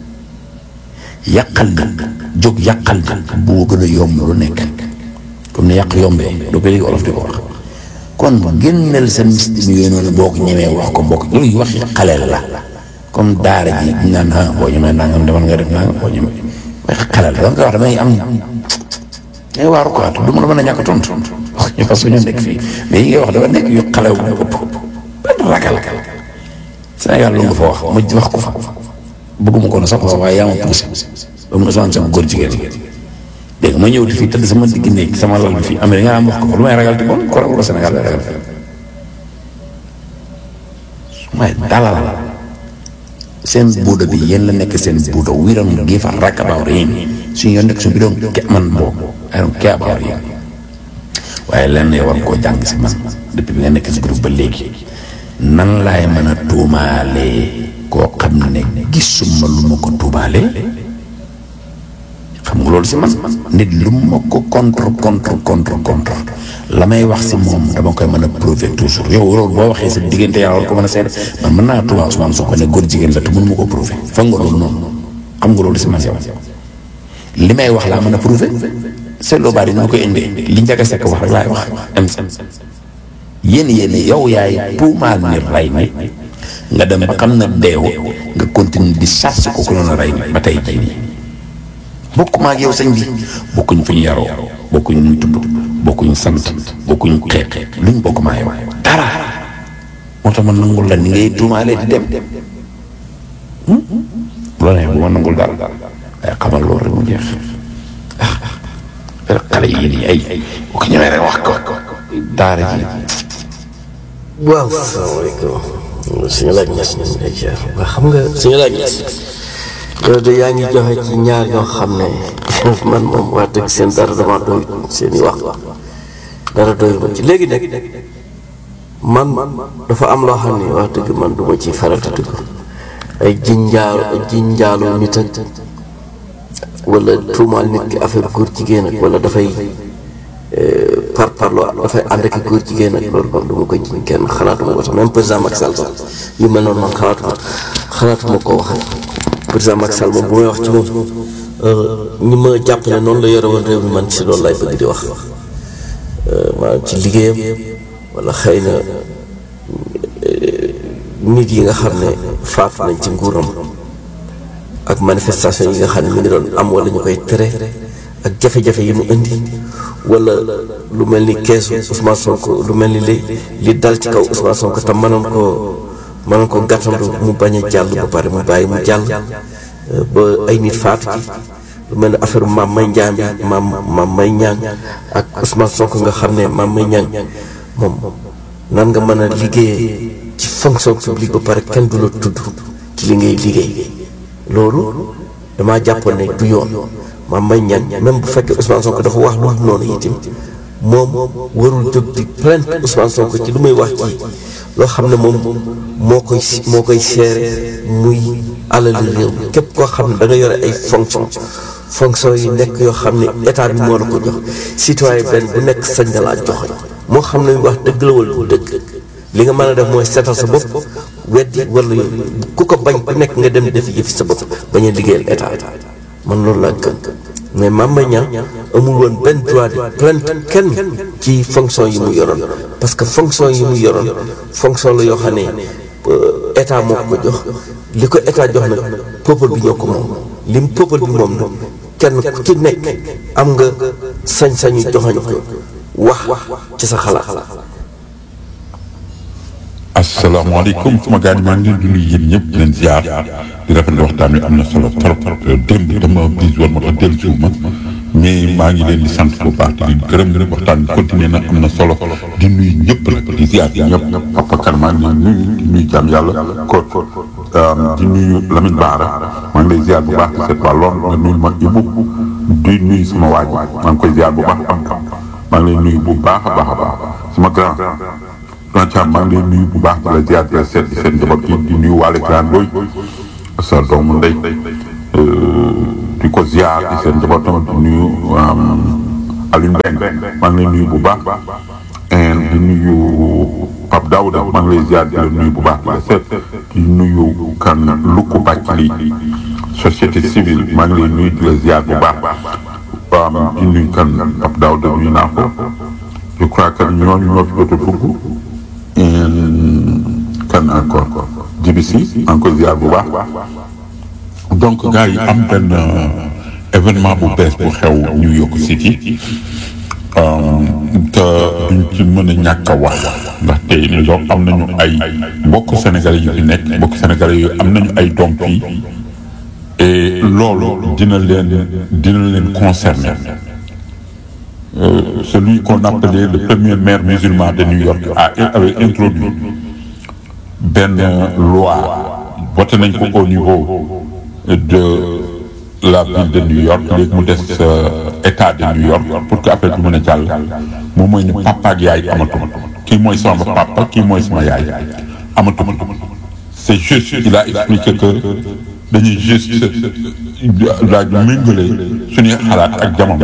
yàqal nit jóg yàqal nit moo gën a yomb lu nekk comme ni yàq yombee doo ko léegi olof di ko wax kon génneel sa mystique yooyu noonu boo ko ñemee wax ko bokk loolu wax xaleel la comme daara ji ñu naan ah boo ñemee nangam demal nga def nangam boo ñemee wax xaleel la nga wax damay am ngay waaru quoi du ma la mën a ñàkk tontu wax ñu parce que ñu nekk fii mais yi ngay wax dafa nekk yu xalew bu ëpp benn ragal Sénégal lu nga fa wax ma wax ko fa bëgguma ko na sax waaye yaa ma poussé ba mu Ousmane sama góor jigéen dégg nga ma ñëw di fii tëdd sama digg néeg sama lal bi fii Amérique nga am wax ko fa lu may ragal te kon ko ragal Sénégal lay ragal may dalal seen buuda bi yéen la nekk seen buuda we don't give a rack about yéen suñu yoon nekk suñu bi doon ke man boobu I don't care about yéen waaye lenn yow war koo jàng si man depuis bi nga nekk si groupe ba léegi nan laay mën a tuumaalee koo xam ne gisuma lu ma ko tuumaalee xam nga loolu si man nit lu ma ko contre contre contre contre la may wax si moom dama koy mën a prouver toujours yow loolu boo waxee sa diggante yàlla war ko mën a seet man mën naa tuumaa Ousmane Sonko ne góor jigéen la te mënu ma ko prouver foog nga loolu noonu xam nga loolu si man yow li may wax laa mën a prouver seetloo baat yi ni ma koy indee li njëkk a sekk wax rek laay wax am yéen yéen yow yaay tuumaal ni rey nit nga dem ba xam na deew nga continue di charge ko ku noonu rey nit ba tey jii nii bokk ma ak yow sëñ bi bokkuñ fu ñu yaroo bokkuñ ñu tudd bokkuñ sant bokkuñ xeet luñ bokk maa yow dara moo tax ma nangul la ni ngay tuumaalee di dem bu la neex bu ma nangul dara waaye xamal loolu rek mu jeex ah xale yi nii ay bu ko ñëwee rek wax ko daara ji waaw salaamaaleykum suñu laaj ñes ñu lay ziar waa xam nga suñu laaj ñes yow de yaa ngi joxe ci ñaar ñoo xam ne man moom wax dëgg seen dara dama doy seen i wax dara doy ma ci léegi nag man dafa am loo xam ne wax dëgg man du ma ci farata dëgg ay jinjaalu ay jinjaaloo nit ak wala tuumaal nit ki affaire góor jigéen ak wala dafay par parloo dafay ànd ak góor jigéen ak loolu moom du ma ko jiñ kenn xalaatuma ko sax même président Macky Sall sax yu mel noonu man xalaatuma xalaatuma koo wax président Macky Sall moom bu may wax ci moom ñi ma jàpp ne noonu la yore woon réew mi man ci loolu lay bëgg di wax maanaam ci liggéeyam wala xëy na nit yi nga xam ne faatu nañ ci nguuram ak manifestation yi nga xam ne mi ngi doon am wala ñu koy tere ak jafe-jafe yi mu indi wala lu mel ni keesu Ousmane Sonko lu mel ni li li dal ci kaw Ousmane Sonko te mënoon koo mënoon ko gàttandu mu bañ a jàll ba pare mu bàyyi mu jàll ba ay nit faatu ci lu mel ni affaire maam may njaan bi maam maam may ñaan ak Ousmane Sonko nga xam ne maam may ñaan moom nan nga mën a liggéeyee ci fonction publique ba pare kenn du la tudd ci li ngay liggéey loolu damaa jàppoon ne du yoon maam may ñaan même bu fekkee Ousmane Sonko dafa wax lu mu noonu itam moom warul jóg di plainte Ousmane Sonko ci lu muy wax ci loo xam ne moom moo koy moo koy seere muy alali réew mi képp koo xam ne da nga yore ay fonction fonction yi nekk yoo xam ne état bi moo la ko jox citoyen benn bu nekk sañ na laa joxe moo xam ne wax dëgg la wala du dëgg li nga mën a def mooy seetal sa bopp weddi wala ku ko bañ ku nekk nga dem defi yëfi sa bopp bañ a liggéeyal état man loolu laa gën mais Mame Mbaye Niang amul woon benn droit de plainte kenn ci fonction yi mu yoroon parce que fonction yi mu yoroon fonction la yoo xam ne état moo ko jox li ko état jox nag peuple bi ñoo ko moom lim peuple bi moom nag kenn ku ci nekk am nga sañ-sañu joxañ ko wax ci sa xalaat. asalaamaaleykum sama gars yi maa ngi leen di nuyu yéen ñëpp di leen ziar di rafetlu waxtaan wi am na solo trop démb dama bis woon moo tax dellu si ma mais maa ngi leen di sant bu baax di gërëm waxtaan bi continué na am na solo di nuyu ñëpp nag di ziar ñëpp Papa Kane maa ngi leen di nuyu di nuyu jàmm yàlla ko di nuyu Lamine Baara maa ngi lay ziar bu baax di seet waa lool nga nuyu ma Ibou di nuyu sama waaj maa ngi koy ziar bu baax maa ngi lay nuyu bu baax a baax a baax sama grand. Grand Thiam maa ngi lay nuyu bu baax di la ziar di la seet di seen njaboot gi di nuyu waale grand looy sa doomu ndey ziar di seen njaboot tamit di nuyu Alioune Mbengue maa ngi lay nuyu bu baax di nuyu Pape Daouda maa ngi lay ziar di la nuyu bu baax di la seet di nuyu kan Lukku Bàccali société civile maa ngi lay nuyu di la ziar bu baax di nuyu kan Pape Daouda nuyu naa ko je crois que ñooñu ñoo fi jot a dugg kan encore JBC encore ziar bu baax donc gars yi am benn événement bu bees bu xew New York City te duñ ci mën a ñàkk a wax ndaxte New York am nañu ay mbokk sénégalais yu fi nekk mbokk sénégalais yu am nañu ay doom fii et loolu dina leen dina leen concerner celui qu'on appelait le premier maire musulman de New York a avait introduit benn loi voté nañ ko au niveau de la ville de New York léegi mu des état de New York pour que affaire bi mën a jàll moom mooy ne papa ak yaay amatuma kii mooy sama papa kii mooy sama yaay amatuma c'est juste il a expliqué que dañuy juste daaj méngale suñuy xalaat ak jamono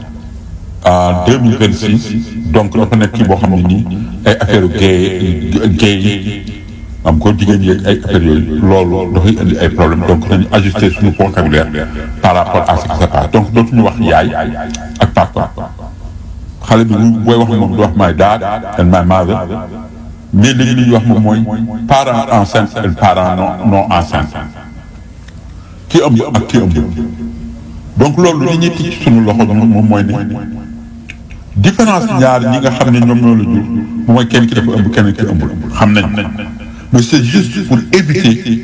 en deux mille vingt six donc dafa nekk kii boo xam ne nii ay affaire gay gay am ko jigéen yeeg ay affaires yooyu loolu dafay indi ay problème donc dañu ajuster suñu vocabulaire par rapport à ce qui se passe donc dootuñu wax yaay ak papa xale bi booy wax moom du wax my dad and my mother mais léegi li ñuy wax moom mooy parent enceinte et parent non non enceinte ki ëmb ak ki ëmb donc loolu li ñuy ticc suñu loxo moom mooy ne différence ñaar ñi nga xam ne ñoom ñoo la jur mooy kenn ki dafa ëmb kenn ki ëmbul xam nañ mais c'est juste pour éviter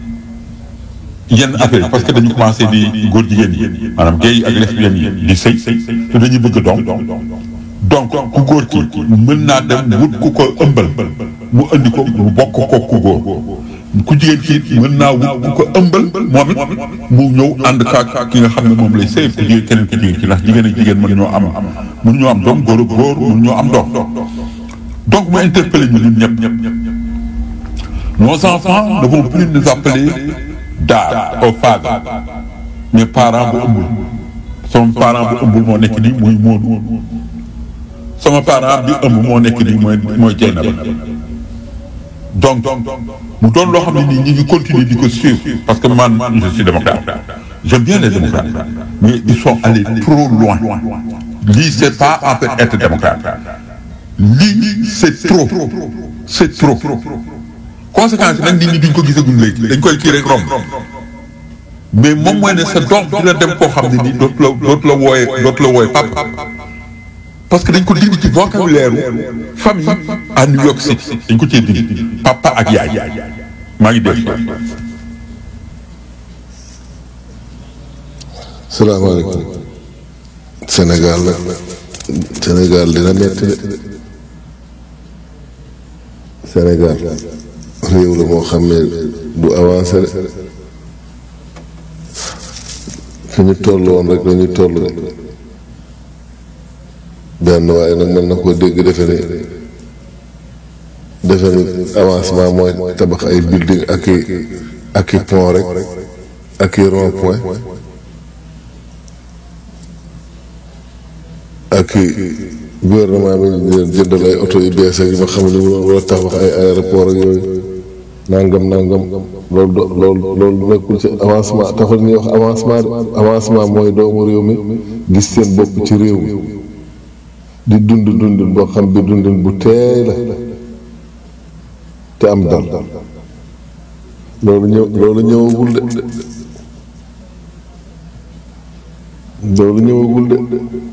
yenn affaire parce que dañu commencé di góor jigéen yi maanaam gay yi ak lesbiennes yi di sëy te dañuy bëgg doom donc ku góor ki mën naa dem wut ku ko ëmbal mu indi ko mu bokk ko ku góor ku jigéen ki mën naa wut ku ko ëmbal moom it mu ñëw ànd kaak ki nga xam ne moom lay sëy ku jigéen keneen ki jigéen ki ndax jigéen ak jigéen mën ñoo am mën ñoo am doom góor ak góor mën ñoo am doom donc mu interpellé ñu ñun ñëpp nos enfants ne vont plus nous appeler dad au father mais parent bu ëmbul sama parent bu ëmbul moo nekk nii muy Moodu sama parent bi ëmb moo nekk nii mooy mooy Jeynaba donc mu doon loo xam ne nii ñi ngi continuer di ko suivre parce que man je suis démocrate j'aime bien les démocrates mais ils sont allés trop loin lii c'est pas en fait être démocrate lii c'est trop c'est trop conséquence nag nit ñi duñ ko gisagul léegi dañ koy kii rek romb mais moom mooy ne sa doom dina dem koo xam ne nii dootu la dootu la wooyee dootu la wooyee papa parce que dañ ko dindi ci vocabulaire famille à New York City dañ ko cee dindi papa ak yaay maa ngi dégg. salaamaaleykum Sénégal la Sénégal dina metti de Sénégal réew la moo xam ne du avancé de fi ñu toll woon rek la ñu toll de benn waaye nag mën na koo dégg defe ni defe ni avancement mooy tabax ay building ak i ak i pont rek ak i rond point ak i gouvernement bi di leen jëndal ay oto yu bees ak yi nga xam ne mu war a tabax ay aéroport ak yooyu nangam nangam loolu do loolu loolu nekkul ci avancement taxul ñuy wax avancement de avancement mooy doomu réew mi gis seen bopp ci réew mi di dund dundin boo xam bi dundin bu teey la te am dal loolu ñëw loolu ñëwagul de loolu ñëwagul de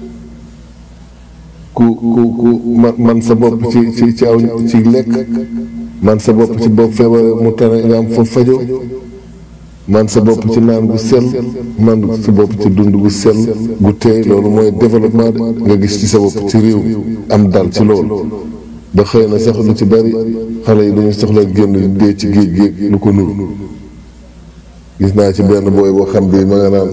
ku ku ku man man sa bopp ci ci ci aw ci lekk man sa bopp ci bopp feebaree mu tane nga am fa fajoo man sa bopp ci naan gu sell man sa bopp ci dund gu sell gu teey loolu mooy développement de nga gis ci sa bopp ci réew mi am dal ci loolu ba xëy na sax lu ci bari xale yi dañu soxla génn dee ci géej géej lu ko nuru gis naa ci benn booy boo xam bi ma nga naan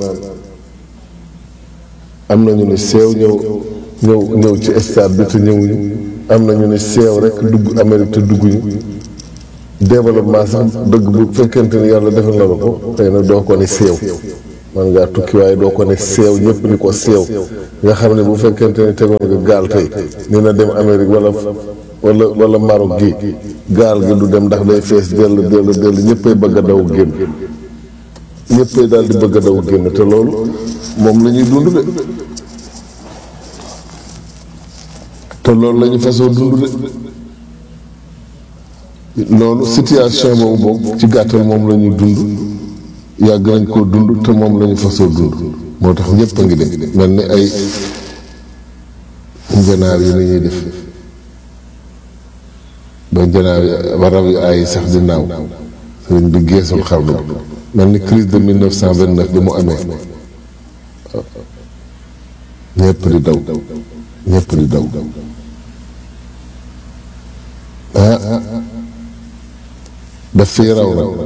am nañu ne seew ñëw ñëw ñëw ci stade bi te ñëwuñu am nañu ne seew rek dugg Amérique te dugguñu développement sax dëgg bu fekkente ni yàlla defal na la ko xëy na doo ko ni seew man ngaa tukki waaye doo ko ne seew ñëpp ni ko seew nga xam ne bu fekkente ne tegoon nga gaal tey ni na dem Amérique wala wala wala Maroc gi gaal gi du dem ndax day fees dell dell dell ñëppay bëgg a daw génn ñëppay daal di bëgg a daw génn te loolu moom la ñuy dund de te loolu la ñu fasoo dund de loolu situation boobu boobu ci gàttal moom la ñuy dund yàgg nañ koo dund te moom la ñu fasoo dund moo tax ñëpp a ngi dem mel ni ay njanaaw yi ni ñuy def ba njanaaw yi ba rab yi ay sax di naaw sëriñ bi geesul xarnu bi mel ni crise de 1929 bi mu amee ñëpp di daw ñëpp di daw ah daf fii raw nag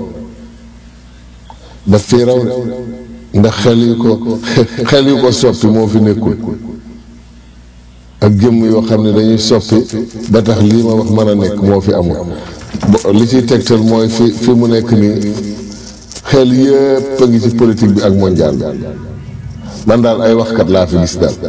daf fii raw de ndax xel yu ko xel yu ko soppi moo fi nekkul ak jëmm yoo xam ne dañuy soppi ba tax lii ma wax mën a nekk moo fi amul li ciy tegtal mooy fi fi mu nekk nii xel yëpp a ngi ci politique bi ak mondial bi man daal ay waxkat laa fi gis daal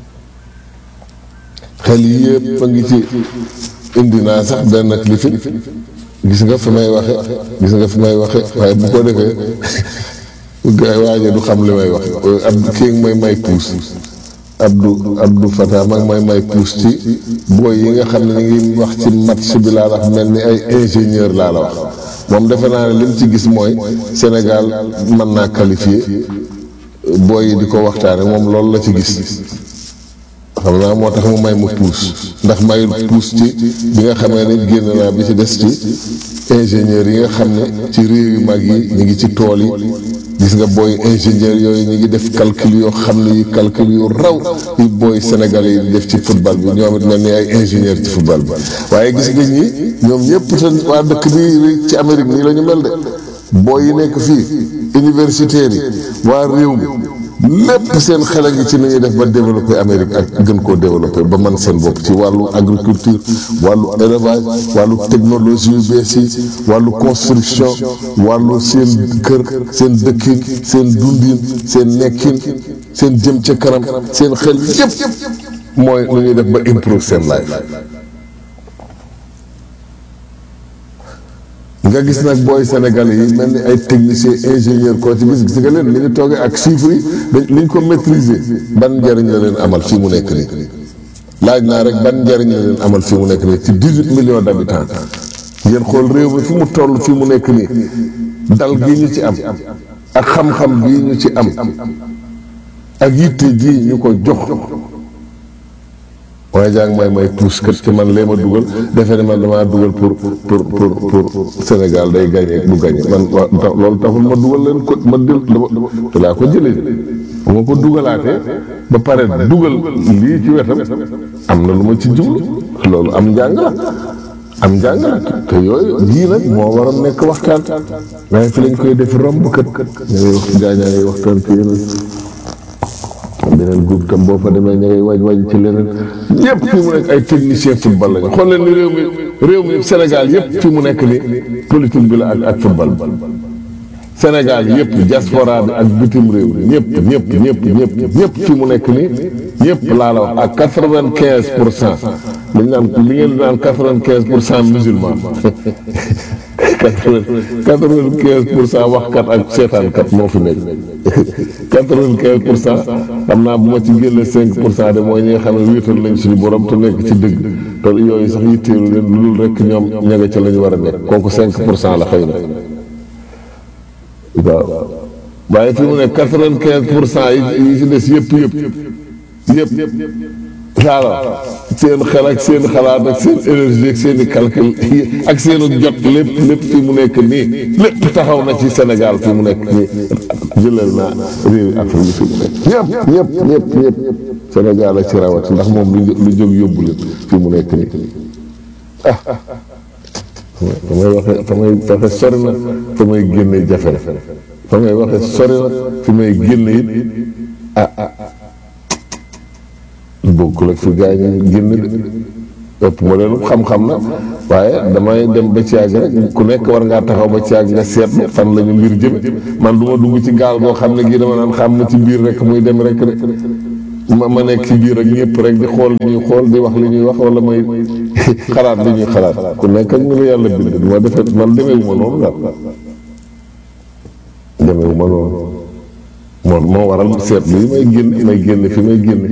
xel yëpp a ngi ci indi naa sax benn clifin gis nga fi may waxe gis nga fi may waxe waaye bu ko defee gaay waaje du xam li may wax ab kii may may puus Abdou Abdou Fatah mag may may puus ci booy yi nga xam ne ñu ngi wax ci match bi laa wax mel ni ay ingénieur laa la wax moom defe naa ne li mu ci gis mooy Sénégal mën naa qualifié booy yi di ko waxtaane moom loolu la ci gis xam naa moo tax mu may mu puus ndax mayul puus ci bi nga xamee ni génn naa bi ci des ci ingénieur yi nga xam ne ci réew yu mag yi ñu ngi ci tool yi gis nga booy ingénieur yooyu ñu ngi def calcul yoo xam ne yi calcul yu raw yu booy sénégalais yi di def ci football bi ñoom it mel ni ay ingénieur ci football bi waaye gis nga ñi ñoom ñëpp te waa dëkk bi ci Amérique nii la ñu mel de booy yi nekk fii universitaires yi waa réew mi lépp seen xel a ngi ci ni ñuy def ba développer Amérique ak gën koo développer ba man seen bopp ci wàllu agriculture wàllu élevage wàllu technologie yu bees yi wàllu construction wàllu seen kër seen dëkkin seen dundin seen nekkin seen jëm ca kanam seen xel yépp mooy nu ñuy def ba improve seen life nga gis nag booy sénégalais yi mel ni ay technicien ingénieur koo ci gis gis nga leen li ñu toogee ak chiffres yi dañ li ñu ko maîtriser ban njëriñ la leen amal fii mu nekk nii laaj naa rek ban njëriñ la leen amal fii mu nekk nii ci dix-huit millions d'habitants ngeen xool réew mi fi mu toll fii mu nekk nii dal gi ñu ci am ak xam-xam bii ñu ci am ak yitte ji ñu ko jox waaye jàng may may puus kër ci man lee ma dugal defe ne man damaa dugal pour pour pour pour Sénégal day gagné du gagné man waa loolu taxul ma dugal leen ko ma dil te laa ko jëlee bu ma ko dugalaatee ba pare dugal lii ci wetam am na lu ma ci jublu loolu am njàng la am njàng la te yooyu jii nag moo war a nekk waxtaan waaye fi lañ koy def romb kët ña ngay wax gaañaa ngay waxtaan ci yeneen beneen groupe tam boo fa demee ña ngay waaj waaj ci leneen yëpp fi mu nekk ay technicien football lañu xool leen ni réew mi réew mi Sénégal yëpp fi mu nekk ni politique bi la ak ak football Sénégal yëpp diaspora bi ak bitim réew mi ñëpp ñëpp ñëpp ñëpp ñëpp fi mu nekk ni ñëpp laa la wax ak quatre-vingt-quinze pour cent li ñu naan li ngeen di naan quatre-vingt-quinze pour cent musulman quatre-vingt-quinze pour cent waxkat ak seetaankat moo fi nekk quatre-vingt-quinze pour cent xam naa bu ma ci génne cinq pour cent de mooy ñi nga xam ne wéetal nañ suñu borom te nekk ci dëgg te yooyu sax yitteelu leen lu dul rek ñoom ña nga ca la ñu war a nekk kooku cinq pour cent la xëy na waaw waaye fi mu ne quatre-vingt-quinze pour cent yi ci des yëpp yëpp yëpp daala seen xel ak seen xalaat ak seen énergie ak seen i calcul ak seen jot lépp lépp fi mu nekk nii lépp taxaw na ci Sénégal fi mu nekk nii jëlal naa réew Afrique yi fi mu nekk ñëpp ñëpp ñëpp ñëpp Sénégal ak ci rawat ndax moom lu lu jóg yóbbu leen fi mu nekk nii ah fa may waxee fa may waxe sori na fa may génne jafe na fa may waxe sori na fi may génne it ah bokkul ak fi gaa yi génn de ëpp ma leen xam-xam na waaye damay dem ba ci yàgg rek ku nekk war ngaa taxaw ba ci yàgg nga seetlu fan la ñu mbir jëme man du ma dugg ci gaal goo xam ne gii dama naan xam na ci biir rek muy dem rek rek ma ma nekk ci biir ak ñëpp rek di xool li ñuy xool di wax li ñuy wax wala may xalaat li ñuy xalaat ku nekk ak ñu la yàlla bind du ma defee man demeewu ma noonu daal demeewu ma noonu moo moo waral seetlu yi may génn may génn fi may génn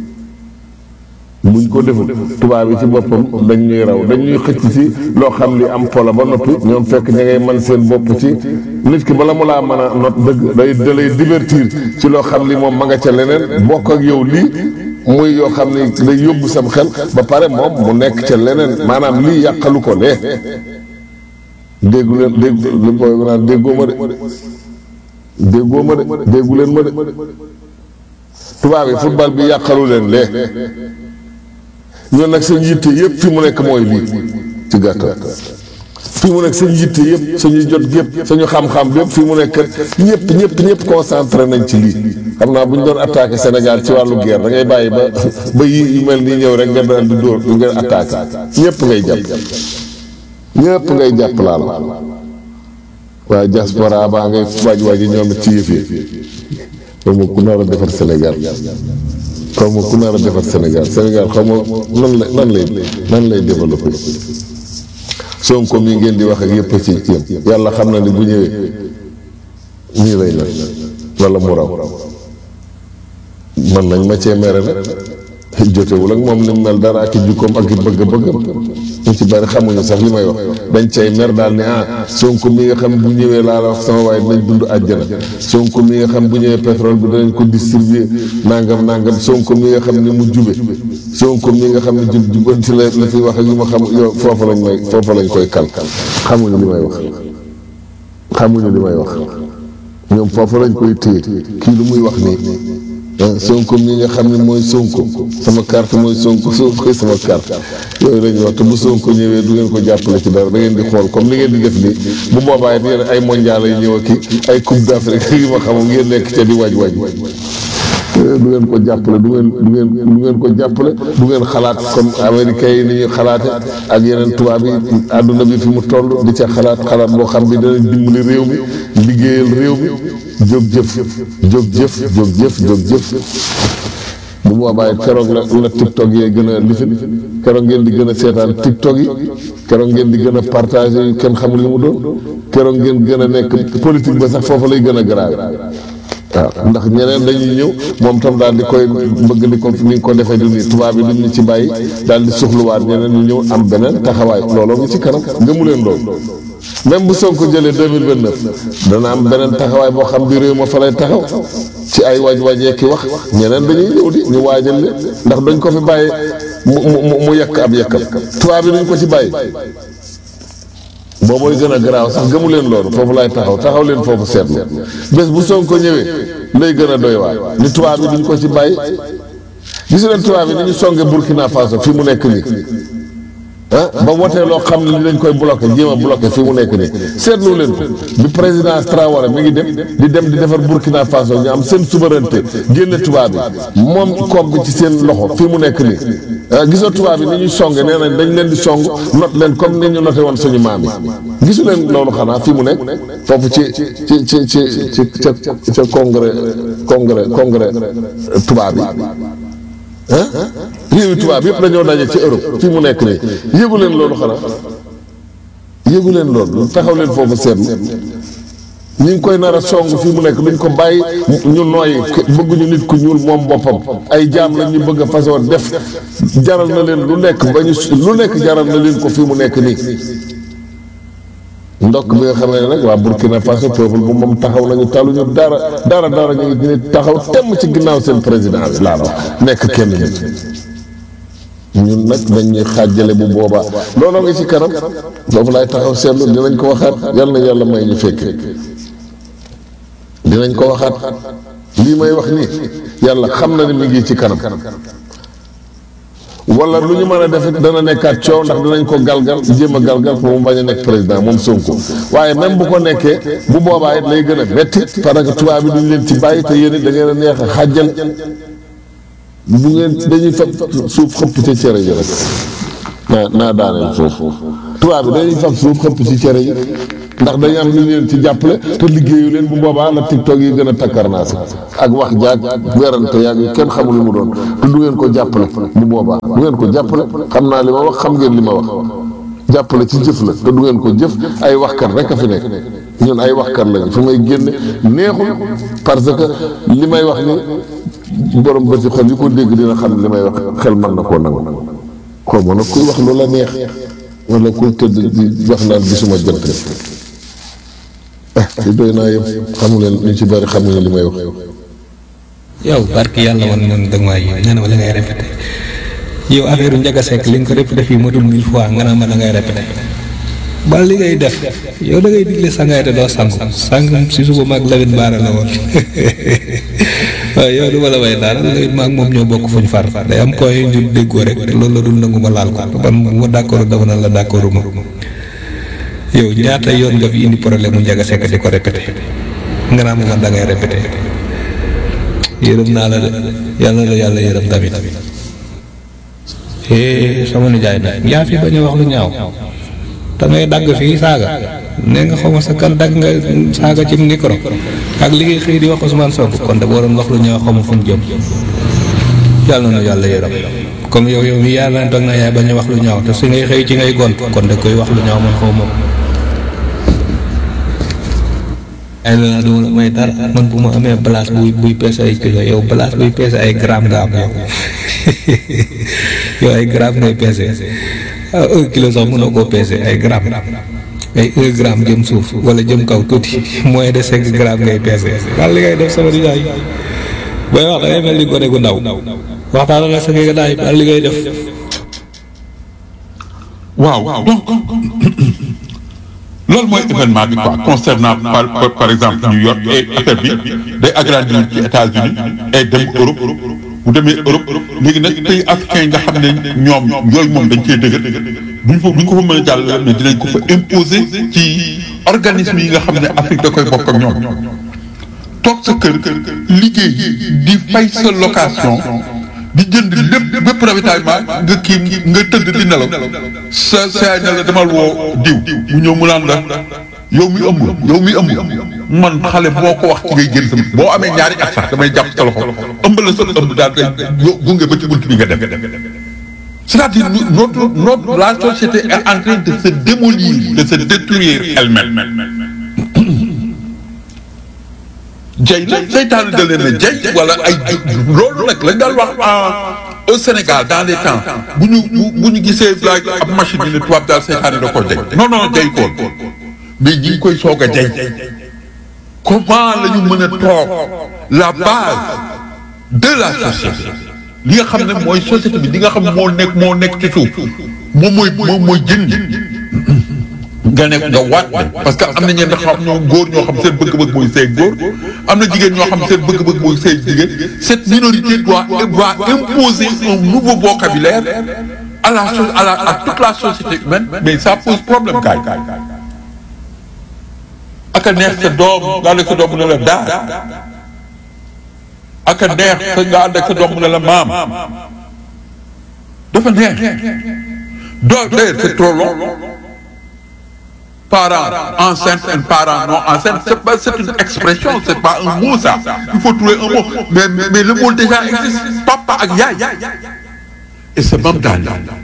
buñ ko deful tubaab yi ci boppam dañ ñuy raw dañ ñuy xëcc ci loo xam li am pola ba noppi ñoom fekk ña ngay man seen bopp ci nit ki bala mu laa mën a not dëgg day da lay divertir ci loo xam li moom ma nga ca leneen bokk ak yow lii muy yoo xam ni day yóbbu sam xel ba pare moom mu nekk ca leneen maanaam lii yàqalu ko lee déggu leen dégg li booy naan déggoo ma de déggoo ma de déggu leen ma de tubaab yi football bi yàqalu leen lee ñoon nag seen yitte yëpp fi mu nekk mooy lii ci gàttal fi mu nekk seen yitte yëpp suñuy jot yëpp suñu xam-xam yëpp fi mu nekk ñëpp ñëpp ñëpp concentré nañ ci lii xam naa bu ñu doon attaqué Sénégal ci wàllu guerre da ngay bàyyi ba ba yi yu mel nii ñëw rek nga daal di dóor nga attaqué ñëpp ngay jàpp ñëpp ngay jàpp laal waaye diaspora baa ngay waaj waaj ñoom it ci yëf yi xaw ma ku nar a defar Sénégal xaw ma ku nar a defar Sénégal Sénégal xaw ma nan la nan lay nan lay développé Sonko mi ngeen di wax ak yëpp ci ci yam yàlla xam na ni bu ñëwee nii lay la wala mu raw man nañ ma cee mere nag jotewul ak moom ni mu mel dara ak i jukkoom ak i bëgg-bëggam ñu ci bari xamuñu sax li may wax dañ cay mer daal ni ah Sonko mi nga xam bu ñëwee laa la wax sama waaye dinañ dund àjjana Sonko mi nga xam bu ñëwee pétrole bi danañ ko distribuer nangam nangam Sonko mi nga xam ni mu jube Sonko mi nga xam ne jub jubanti la la fi wax ak yu ma xam yow foofu lañ may foofu lañ koy kal xamuñu li may wax xamuñu li may wax ñoom foofu lañ koy téye kii lu muy wax nii sonko mi nga xam ne mooy sonko sama carte mooy sonko sonko sama carte yooyu la ñuy wax te bu sonko ñëwee du ngeen ko jàppale ci dara da ngeen di xool comme li ngeen di def nii bu boobaa it yéen ay mondial ay ñëw ak ay coupe d'Afrique yi ma xamul ngeen nekk ca di waaj waaj du ngeen ko jàppale du ngeen du ngeen du ngeen ko jàppale du ngeen xalaat comme américains yi ni ñuy xalaate ak yeneen tubaab yi àdduna bi fi mu toll di ca xalaat xalaat boo xam bi danañ dimbali réew mi liggéeyal réew mi jóg jëf jóg jëf jóg jëf jóg jëf bu boobaa it keroog la la tiktok yee gën a lifin keroog ngeen di gën a seetaan tiktok yi keroog ngeen di gën a partagé yu kenn xamul li mu doon keroog ngeen gën a nekk politique ba sax foofu lay gën a grave waaw ndax ñeneen dañuy ñëw moom tam daal di koy bëgg di ko ni nga ko defee du nii tubaab yi duñ ñu ci bàyyi daal di suxluwaat ñeneen ñu ñëw am beneen taxawaay looloo ngi ci kanam gëmu leen loolu même bu Sonko jëlee deux mille vingt neuf dana am beneen taxawaay boo xam bi réew ma fa lay taxaw ci ay waaj waajee ki wax ñeneen dañuy ñëw di ñu waajal leen ndax dañ ko fi bàyyi mu mu mu yekk ab yekkam tubaab yi duñ ko ci bàyyi boobooy gën a garaaw sax gëmu leen loolu foofu laay taxaw taxaw leen foofu seetlu bés bu Sonko ñëwee lay gën a doy waar ni tubaab yi duñ ko ci bàyyi gis leen tubaab yi ni ñu songe Burkina Faso fi mu nekk nii ah ba wotee loo xam ne li dañ koy bloqué jéem a bloqué fi mu nekk nii seetlu leen ko bi président Traoré mi ngi dem di dem di defar Burkina Faso ñu am seen souveraineté génne tubaab yi moom koom bi ci seen loxo fi mu nekk nii ah gisoo tubaab yi ni ñuy songe nee nañ dañ leen di song not leen comme ni ñu noté woon suñu maam yi gisu leen loolu xanaa fi mu nekk foofu ci ci ci ci ci ca ca congrès congrès congrès tubaab yi ah réewi tubaab yëpp dañoo daje ci Europe fi mu nekk nii yëgu leen loolu xanaa yëgu leen loolu taxaw leen foofu seetlu ñu ngi koy nar a song fi mu nekk duñ ko bàyyi ñu nooy bëgguñu nit ku ñuul moom boppam ay jaam la ñu bëgg a façon def jaral na leen lu nekk ba ñu lu nekk jaral na leen ko fi mu nekk nii ndokk bi nga xamee ne nag waa Burkina Faso peuple bu moom taxaw nañu taluñu dara dara dara ñu ngi ni taxaw temm ci ginnaaw seen président bi laa wax nekk kenn nit ñun nag dañuy xaajale bu boobaa looloo ngi ci kanam foofu laay taxaw seetlu dinañ ko waxaat yal na yàlla may ñu fekk dinañ ko waxaat lii may wax nii yàlla xam na ne mi ngi ci kanam wala lu ñu mën a def it dana nekkaat coow ndax dinañ ko galgal jéem a galgal pour mu bañ a nekk président moom Sonko waaye même bu ko nekkee bu boobaa it lay gën a metti parce que tubaab bi duñ leen ci bàyyi te yéen it da ngeen a neex a xàjjal bu ngeen dañuy fab suuf xëpp ca cere ji rek naa naa daaneel foofu tubaab bi dañuy fab suuf xëpp ci cere yi ndax dañu am lu leen ci jàppale te liggéeyu leen bu boobaa la tiktok yi gën a takkarnaasi ak wax jaag werante yaag yu kenn xamul lu mu doon te du ngeen ko jàppale bu boobaa du ngeen ko jàppale xam naa li ma wax xam ngeen li ma wax jàppale ci jëf la te du ngeen ko jëf ay waxkat rek a fi nekk ñun ay waxkat lañu fi may génne neexul parce que li may wax ni borom ba ci xol yi ko dégg dina xam li may wax xel mën na koo nangu xaw ma nag kuy wax lu la neex wala kuy tëdd di wax naan gisuma jant ah li doy naa yëpp xamu leen ñu ci bari xamuñu li may wax. yow barki yàlla woon man dëgg maa yi nee na ma la ngay répété yow affaire Ndiaga Seck li nga ko répété fii matul mille fois nga naan ma la ngay répété ba li ngay def yow da ngay digle sangaay te doo sangu sang si suba maag Lamine Baara la woon waaw yow du ma la way daal Lamine maag moom ñoo bokk fuñ far day am koy ñu déggoo rek loolu la dul nangu ma laal ko man ma d'accord dama naan la d'accord ma yow ñaata yoon nga fi indi problème mu Ndiaga Seck di ko répété nga naan ma man da ngay répété yërëm naa la de yàlla la yàlla yërëm tamit eh sama nijaay nag yaa fi bañ a wax lu ñaaw da ngay dagg fii saaga nee nga xaw ma sa kan dagg nga saaga ci micro ak li ngay xëy di wax Ousmane Sonko kon de boo doon wax lu ñaaw xaw ma fu ñu jëm yàlla na yàlla yërëm comme yow yow mi yaa naan toog na yaay bañ a wax lu ñaaw te si ngay xëy ci ngay gont kon de koy wax lu ñaaw man xaw ma ko ay la naa duma la may dara man bu ma amee place buy buy peese ay kilo yow place buy peese ay gramme nga am yow yow ay gramme ngay peese ah un kilo sax mënoo koo peese ay gramme ay un gramme jëm suuf wala jëm kaw tuuti moins de cinq gramme ngay peese wala li ngay def sama nijaay booy wax da ngay mel ni gone gu ndaw waxtaan la sa nga daay wala li ngay def waaw donc loolu mooy événement bi quoi concernant par par, par exemple New York et affaire bi day agrandir ci États-Unis et dem Europe bu demee Europe léegi nag pays africains yi nga xam ne ñoom yooyu moom dañ cee dëgër duñ ko duñ ko fa mën a jàll mais dinañ ko fa imposer ci organisme yi nga xam ne Afrique da koy bokk ak ñoom toog sa kër liggéey di fay sa location di jënd lépp bépp ravitaillement nga kii nga tëdd di nelaw sa sa ne la demal woo diw mu ñëw mu naan la yow mi ëmb yow mi ëmb man xale boo ko wax ci ngay génn sama boo amee ñaari at sax damay jàpp sa loxo ëmb la sa ëmb daal day gunge ba ci bunt bi nga dem c'est-à-dire notre notre la société est en train de se démolir de se détruire elle-même jay nag seytaane da leen a jay wala ay loolu nag lañ daan wax au Sénégal dans les temps bu ñu bu ñu gisee like ab machine bi ne tubaab daal seytaane da ko jay non non jay koon mais ñi ngi koy soog a jay comment la ñu mën a toog la base de la société li nga xam ne mooy société bi li nga xam moo nekk moo nekk ci suuf moom mooy moom mooy jën nga nekk nga waat parce que am na ñenn xam ñoo góor ñoo xam seen bëgg-bëgg mooy seen góor am na jigéen ñoo xam seen bëgg-bëgg mooy seen jigéen cette minorité doit doit imposer un nouveau vocabulaire à la à la à toute la société humaine mais ça pose problème kaay ak a neex sa doom nga ànd ak sa doom mu ne la daal ak a neex sa nga ànd ak sa doom mu ne la maam dafa neex doo d'ailleurs c'est trop long parents enceintes et parents non enceintes c'est pas c'est une expression c'est pas un mot ça il faut trouver un mot mais mais, mais le mot déjà existe papa ak yaay et c'est même dans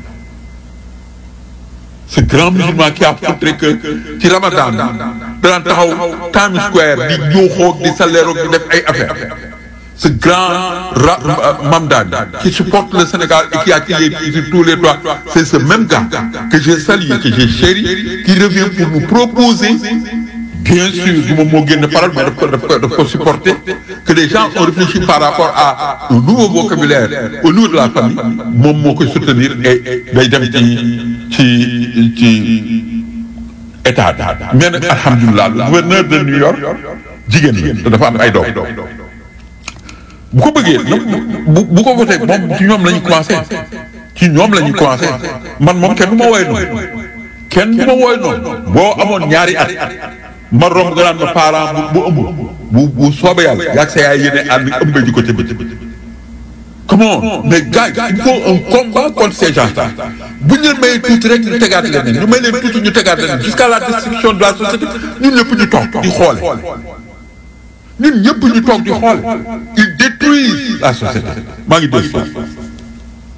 ce grand musulman qui a montré que ci Ramadan daan taxaw Times Square di yuuxoo di saleeroo di def ay affaires ce grand ra Mamdani qui supporte le Sénégal et qui a tiré sur tous les toits c'est ce même gars que j'ai salué que j'ai chéri qui revient pour nous proposer bien sûr du moom moo génn parole mais daf ko daf ko daf ko supporter que les gens ont réfléchi par rapport à un nouveau vocabulaire au niveau de la famille moom moo koy soutenir et day dem ci ci ci état bi mais nag alhamdulilah le gouverneur de New York jigéen la dafa am ay doom bu ko bëggee bu bu ko voté moom ci ñoom la ñu commencé ci ñoom la ñu commencé man moom kenn du ma woowee noonu kenn du ma woowee noonu boo amoon ñaari at ma romb nga naan ma parent bu bu ëmb bu bu soobee yàlla yaag sa yaay yéene ànd ëmbee ji ko ca bëccëg comment mais gars il faut un combat contre ces gens là bu ñu leen mayee tuuti rek ñu tegaat leneen ñu may leen tuuti ñu tegaat leneen jusqu'à la destruction de la société ñun ñëpp ñu toog di xoole ñun ñëpp ñu toog di xoole ils détruisent la société maa ngi dégg